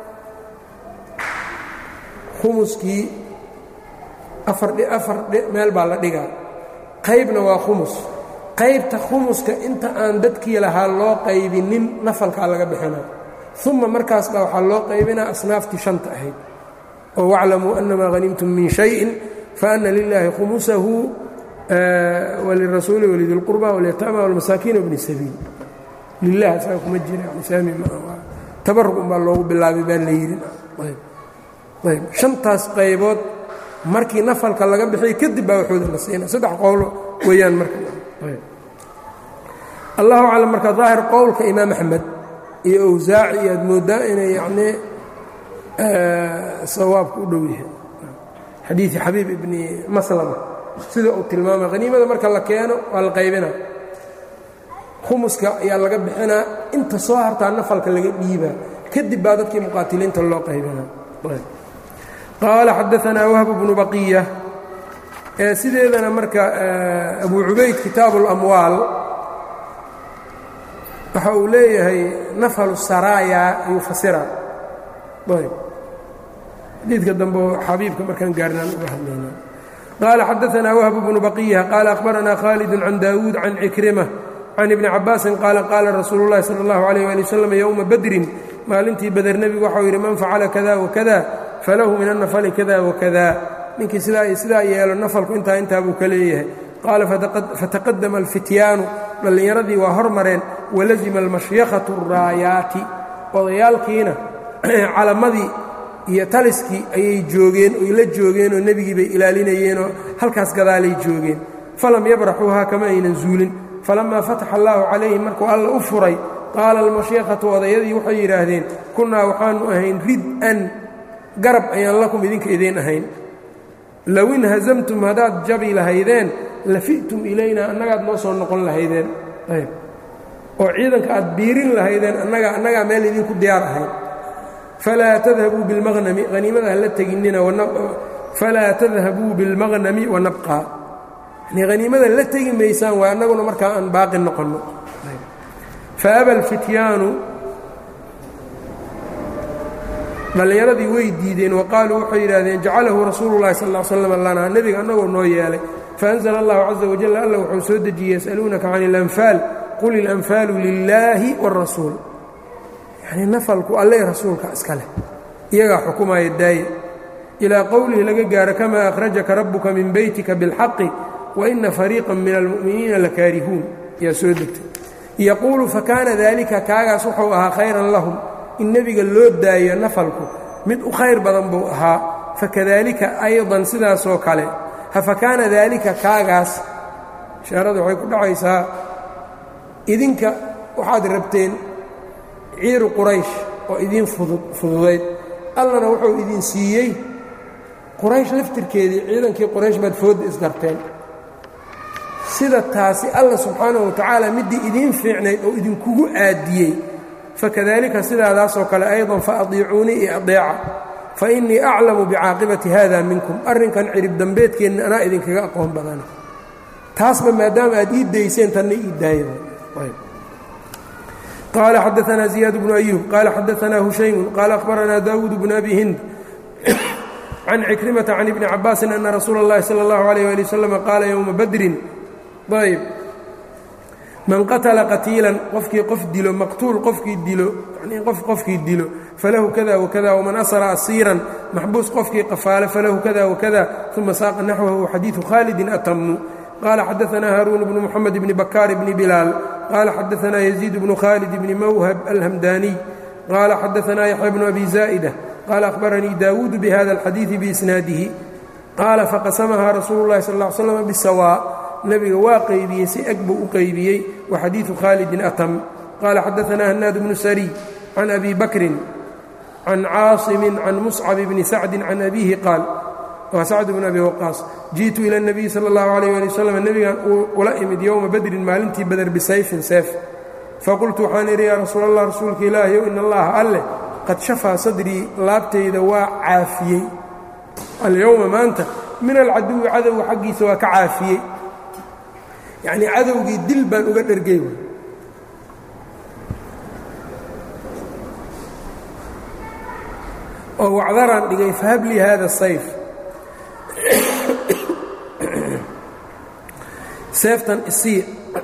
khumuskii afar afar meel baa la dhigaa qaybna waa khumus qaybta khumuska inta aan dadkii lahaa loo qaybinin nafalkaa laga bixinaa uma markaas baa waxaa loo qaybinaa asnaaftii shanta ahayd oo waclamuu annamaa hanimtum min shayin faana lilaahi khumusahu walirasuuli walidilqurba walyataama walmasaakiin wbni sabiil lilah isaga kuma jira saami tabarug unbaa loogu bilaabay baa la yidhi ayb shantaas qaybood markii nafalka laga bixiyay kadib baa waxooda la siina saddex qowlo weeyaan marka allahu aclam marka daahir qowlka imaam axmed iyo owsaaci iyo aad mooddaa inay yacnii sawaabka u dhow yahay xadiidi xabiib ibni maslama sida uu tilmaamay haniimada marka la keeno waa la qaybinaa khumuska ayaa laga bixinaa inta soo hartaa nafalka laga dhiibaa kadib baa dadkii muqaatiliinta loo qaybinaa qaala xadaanaa wahb bnu baqiya sideedana marka abu cubayd kitaabu اlamwaal waxa uu leeyahay nafhalu saraaya ayuu fasiraa ayb xadiidka dambe xabiibka markaan gaarnaan uga hadlayna qaala xadaanaa wahb bnu baqiya qaala akhbaranaa khaalid can daawuud can cikrima can ibni cabaasin qaala qaala rasuulu اllahi salى اllahu عalيh ali waslm yowma badrin maalintii bader nebigu waxau yidhi man facala kada wakada falahu min annafali kada wakada ninkii sidaa iyo sidaa yeelo nafalku intaa intaa buu ka leeyahay qaala fataqadama alfityaanu dhallinyaradii waa hormareen walazima almashyakhatu araayaati odayaalkiina calamadii iyo taliskii ayay joogeen oy la joogeenoo nebigii bay ilaalinayeenoo halkaas gadaalay joogeen falam yabraxuuhaa kama aynan zuulin falammaa fataxa allaahu calayhim markuu alla u furay qaala almashyakhatu odayadii waxay yidhaahdeen kunnaa waxaannu ahayn rid-an garab ayaan lakum idinka idiin ahayn low inhasamtum haddaad jabi lahaydeen lafi'tum ilaynaa annagaad noo soo noqon lahaydeen ayb oo ciidanka aad biirin lahaydeen annaga annagaa meel idinku diyaar ahayn falaa tadhabuu bilmaqnami haniimada hala teginnina falaa tadhabuu bilmaqnami wanabqaa yani haniimada la tegi maysaan waa annaguna markaa aan baaqi noqonno faaba alfityaanu dhallinyaradii way diideen wa qaaluu waxay yidhaahdeen jacalahu rasuulu llahi sal l slam lanaa nebiga annagoo noo yeelay faanzla allahu caza wajal alla wuxuu soo dejiyey yasaluunaka can ilanfaal qul ilanfaalu lilaahi wاrasuul yanii nafalku alle rasuulka iska leh iyagaa xukumaya daaye ilaa qowlihi laga gaaro kamaa akhrajaka rabbuka min beytika biاlxaqi waina fariiqa min almu'miniina lakaarihuun yaa soo degtay yaquulu fakaana dalika kaagaas wuxuu ahaa khayran lahum in nebiga loo daayo nafalku mid u khayr badan buu ahaa fakadalika aydan sidaasoo kale hafakaana daalika kaagaas ishaarada waxay ku dhacaysaa idinka waxaad rabteen ciiru quraysh oo idiin fududayd allana wuxuu idin siiyey quraysh laftirkeedii ciidankii quraysh baad foodda isdarteen sida taasi alla subxaanahu watacaala middii idiin fiicnayd oo idinkugu aadiyey fakadalika sidaadaasoo kale aydan faadiicuunii iyo adeeca fa innii aclamu bicaaqibati hada minkum arrinkan cirib dambeedkeenna anaa idinkaga aqoon badana taasba maadaama aad ii dayseen tanna ii daaya qaala xadaanaa ziyaad bnu ayuub qaala xadaanaa hushaymun qaala akhbaranaa daawuud bnu abi hind can cikrimata can ibni cabaasin ana rasuula اllahi salى اllahu alayh ali wasalam qaala yowma badrin ayb man qatala qatiilan qofkii qof dilo maqtuul qofkii dilo yanii qof qofkii dilo falahu kada wakada waman asra asiiran maxbuus qofkii qafaale falahu kada wakada uma saaqa naxwahu xadiidu khaalidin atamu qaala xadaanaa haaruun bnu moxamed bni bakaar bni bilaal qaala xadaanaa yaziid bnu khaalid bni mawhab alhamdaaniy qaala xadaanaa yaxya bnu abi zaa'ida qaala ahbaranii daawuudu bihada alxadiidi biisnaadihi qaala faqasamahaa rasuulu llahi sal ll ly slam bisawaa nebiga waa qaybiyey si eg buu u qaybiyey wa xadiidu khaalidin atam qaala xadaanaa hanaad bnu sariy can abi bakrin can caasimin can muscab bni sacdin can abiihi qaal waa sacd bn abi waqaas jiئtu ilى الnabiyi salى اllahu عalيyه ali wslam nebigan ula imid yowma badrin maalintii bader bisayfin seef faqultu waxaan idhi yaa rasuul allah rasuulka ilaahiyow in allaha alleh qad shafaa sadrii laabtayda waa caafiyey alyowma maanta min alcaduwi cadowga xaggiisa waa ka caafiyey yacnii cadowgii dil baan uga dhergey oo wacdaraan dhigay fahab lii hada sayf seeftan isii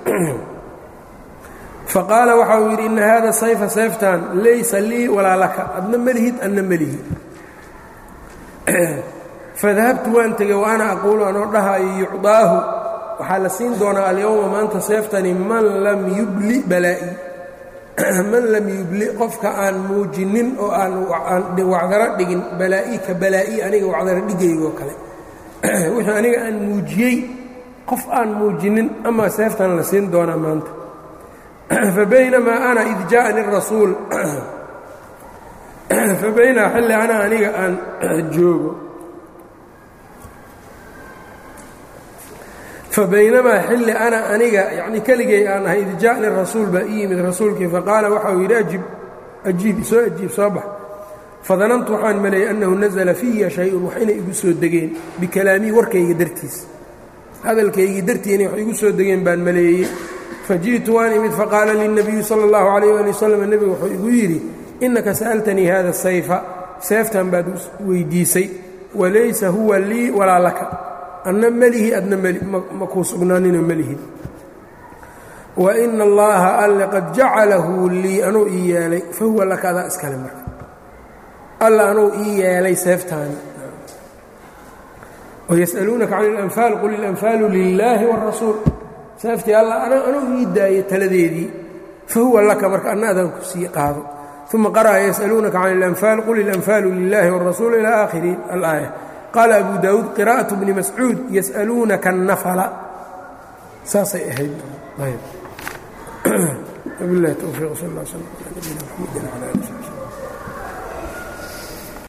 faqaala waxa uu yidhi ina hada sayfa sayftan laysa lii walaa laka adna melihid adna melihi fadahabtu waan tegey wa ana aquulu anoo dhahayo yucdaahu waxaa la siin doonaa alyowma maanta seeftani man lam yubli balaa'i man lam yubli qofka aan muujinin oo aan wacdaro dhigin balaa'i ka balaa'i aniga wacdaro dhigaygoo kale wixii aniga aan muujiyey qof aan muujinin ama seeftan la siin doonaa maanta fabaynamaa ana id jaaءani rasuul fabaynaa xilli ana aniga aan joogo fabaynamaa xilli ana aniga yacnii keligay aan ahay id ja'ni rasuul baa ii yimid rasuulkii faqaala waxa uu yidhi ajib ajiib soo ajiib soo bax fadanantu waxaan maleeyey annahu nasala fiya shay-un wax inay igu soo degeen bikalaamii warkayga dartiis hadalkaygii dartii inay wax igu soo degeen baan maleeyey faji'tu waan imid faqaala lilnabiyu sala allahu calayh ali wasalam nebigu wuxuu igu yidhi innaka sa'altanii hada sayfa seeftan baad weydiisay walaysa huwa lii walaa laka adna melihi adna ma kuu sugnaaninoo melihid wa ina allaha alle qad jacalahu lii anuu ii yeelay fa huwa laka adaa iskale marka alla anuu ii yeelay seeftaani wayas'aluunaka can اlanfaal qul ilanfaalu lilaahi wاrasuul saaftii alla anuu ii daaya taladeedii fahuwa laka marka anna adaan ku sii qaado uma qara'a yas'aluunaka can اlanfaal qul ilanfaalu lilaahi wاrasuul ilى aakhiri alaaya qaala abu daawuud qira'aة bni mascuud yas'aluunaka الnafla saasay ahayd wabilahi towfiiq sal اl slm ala nabina mxamedi wala ali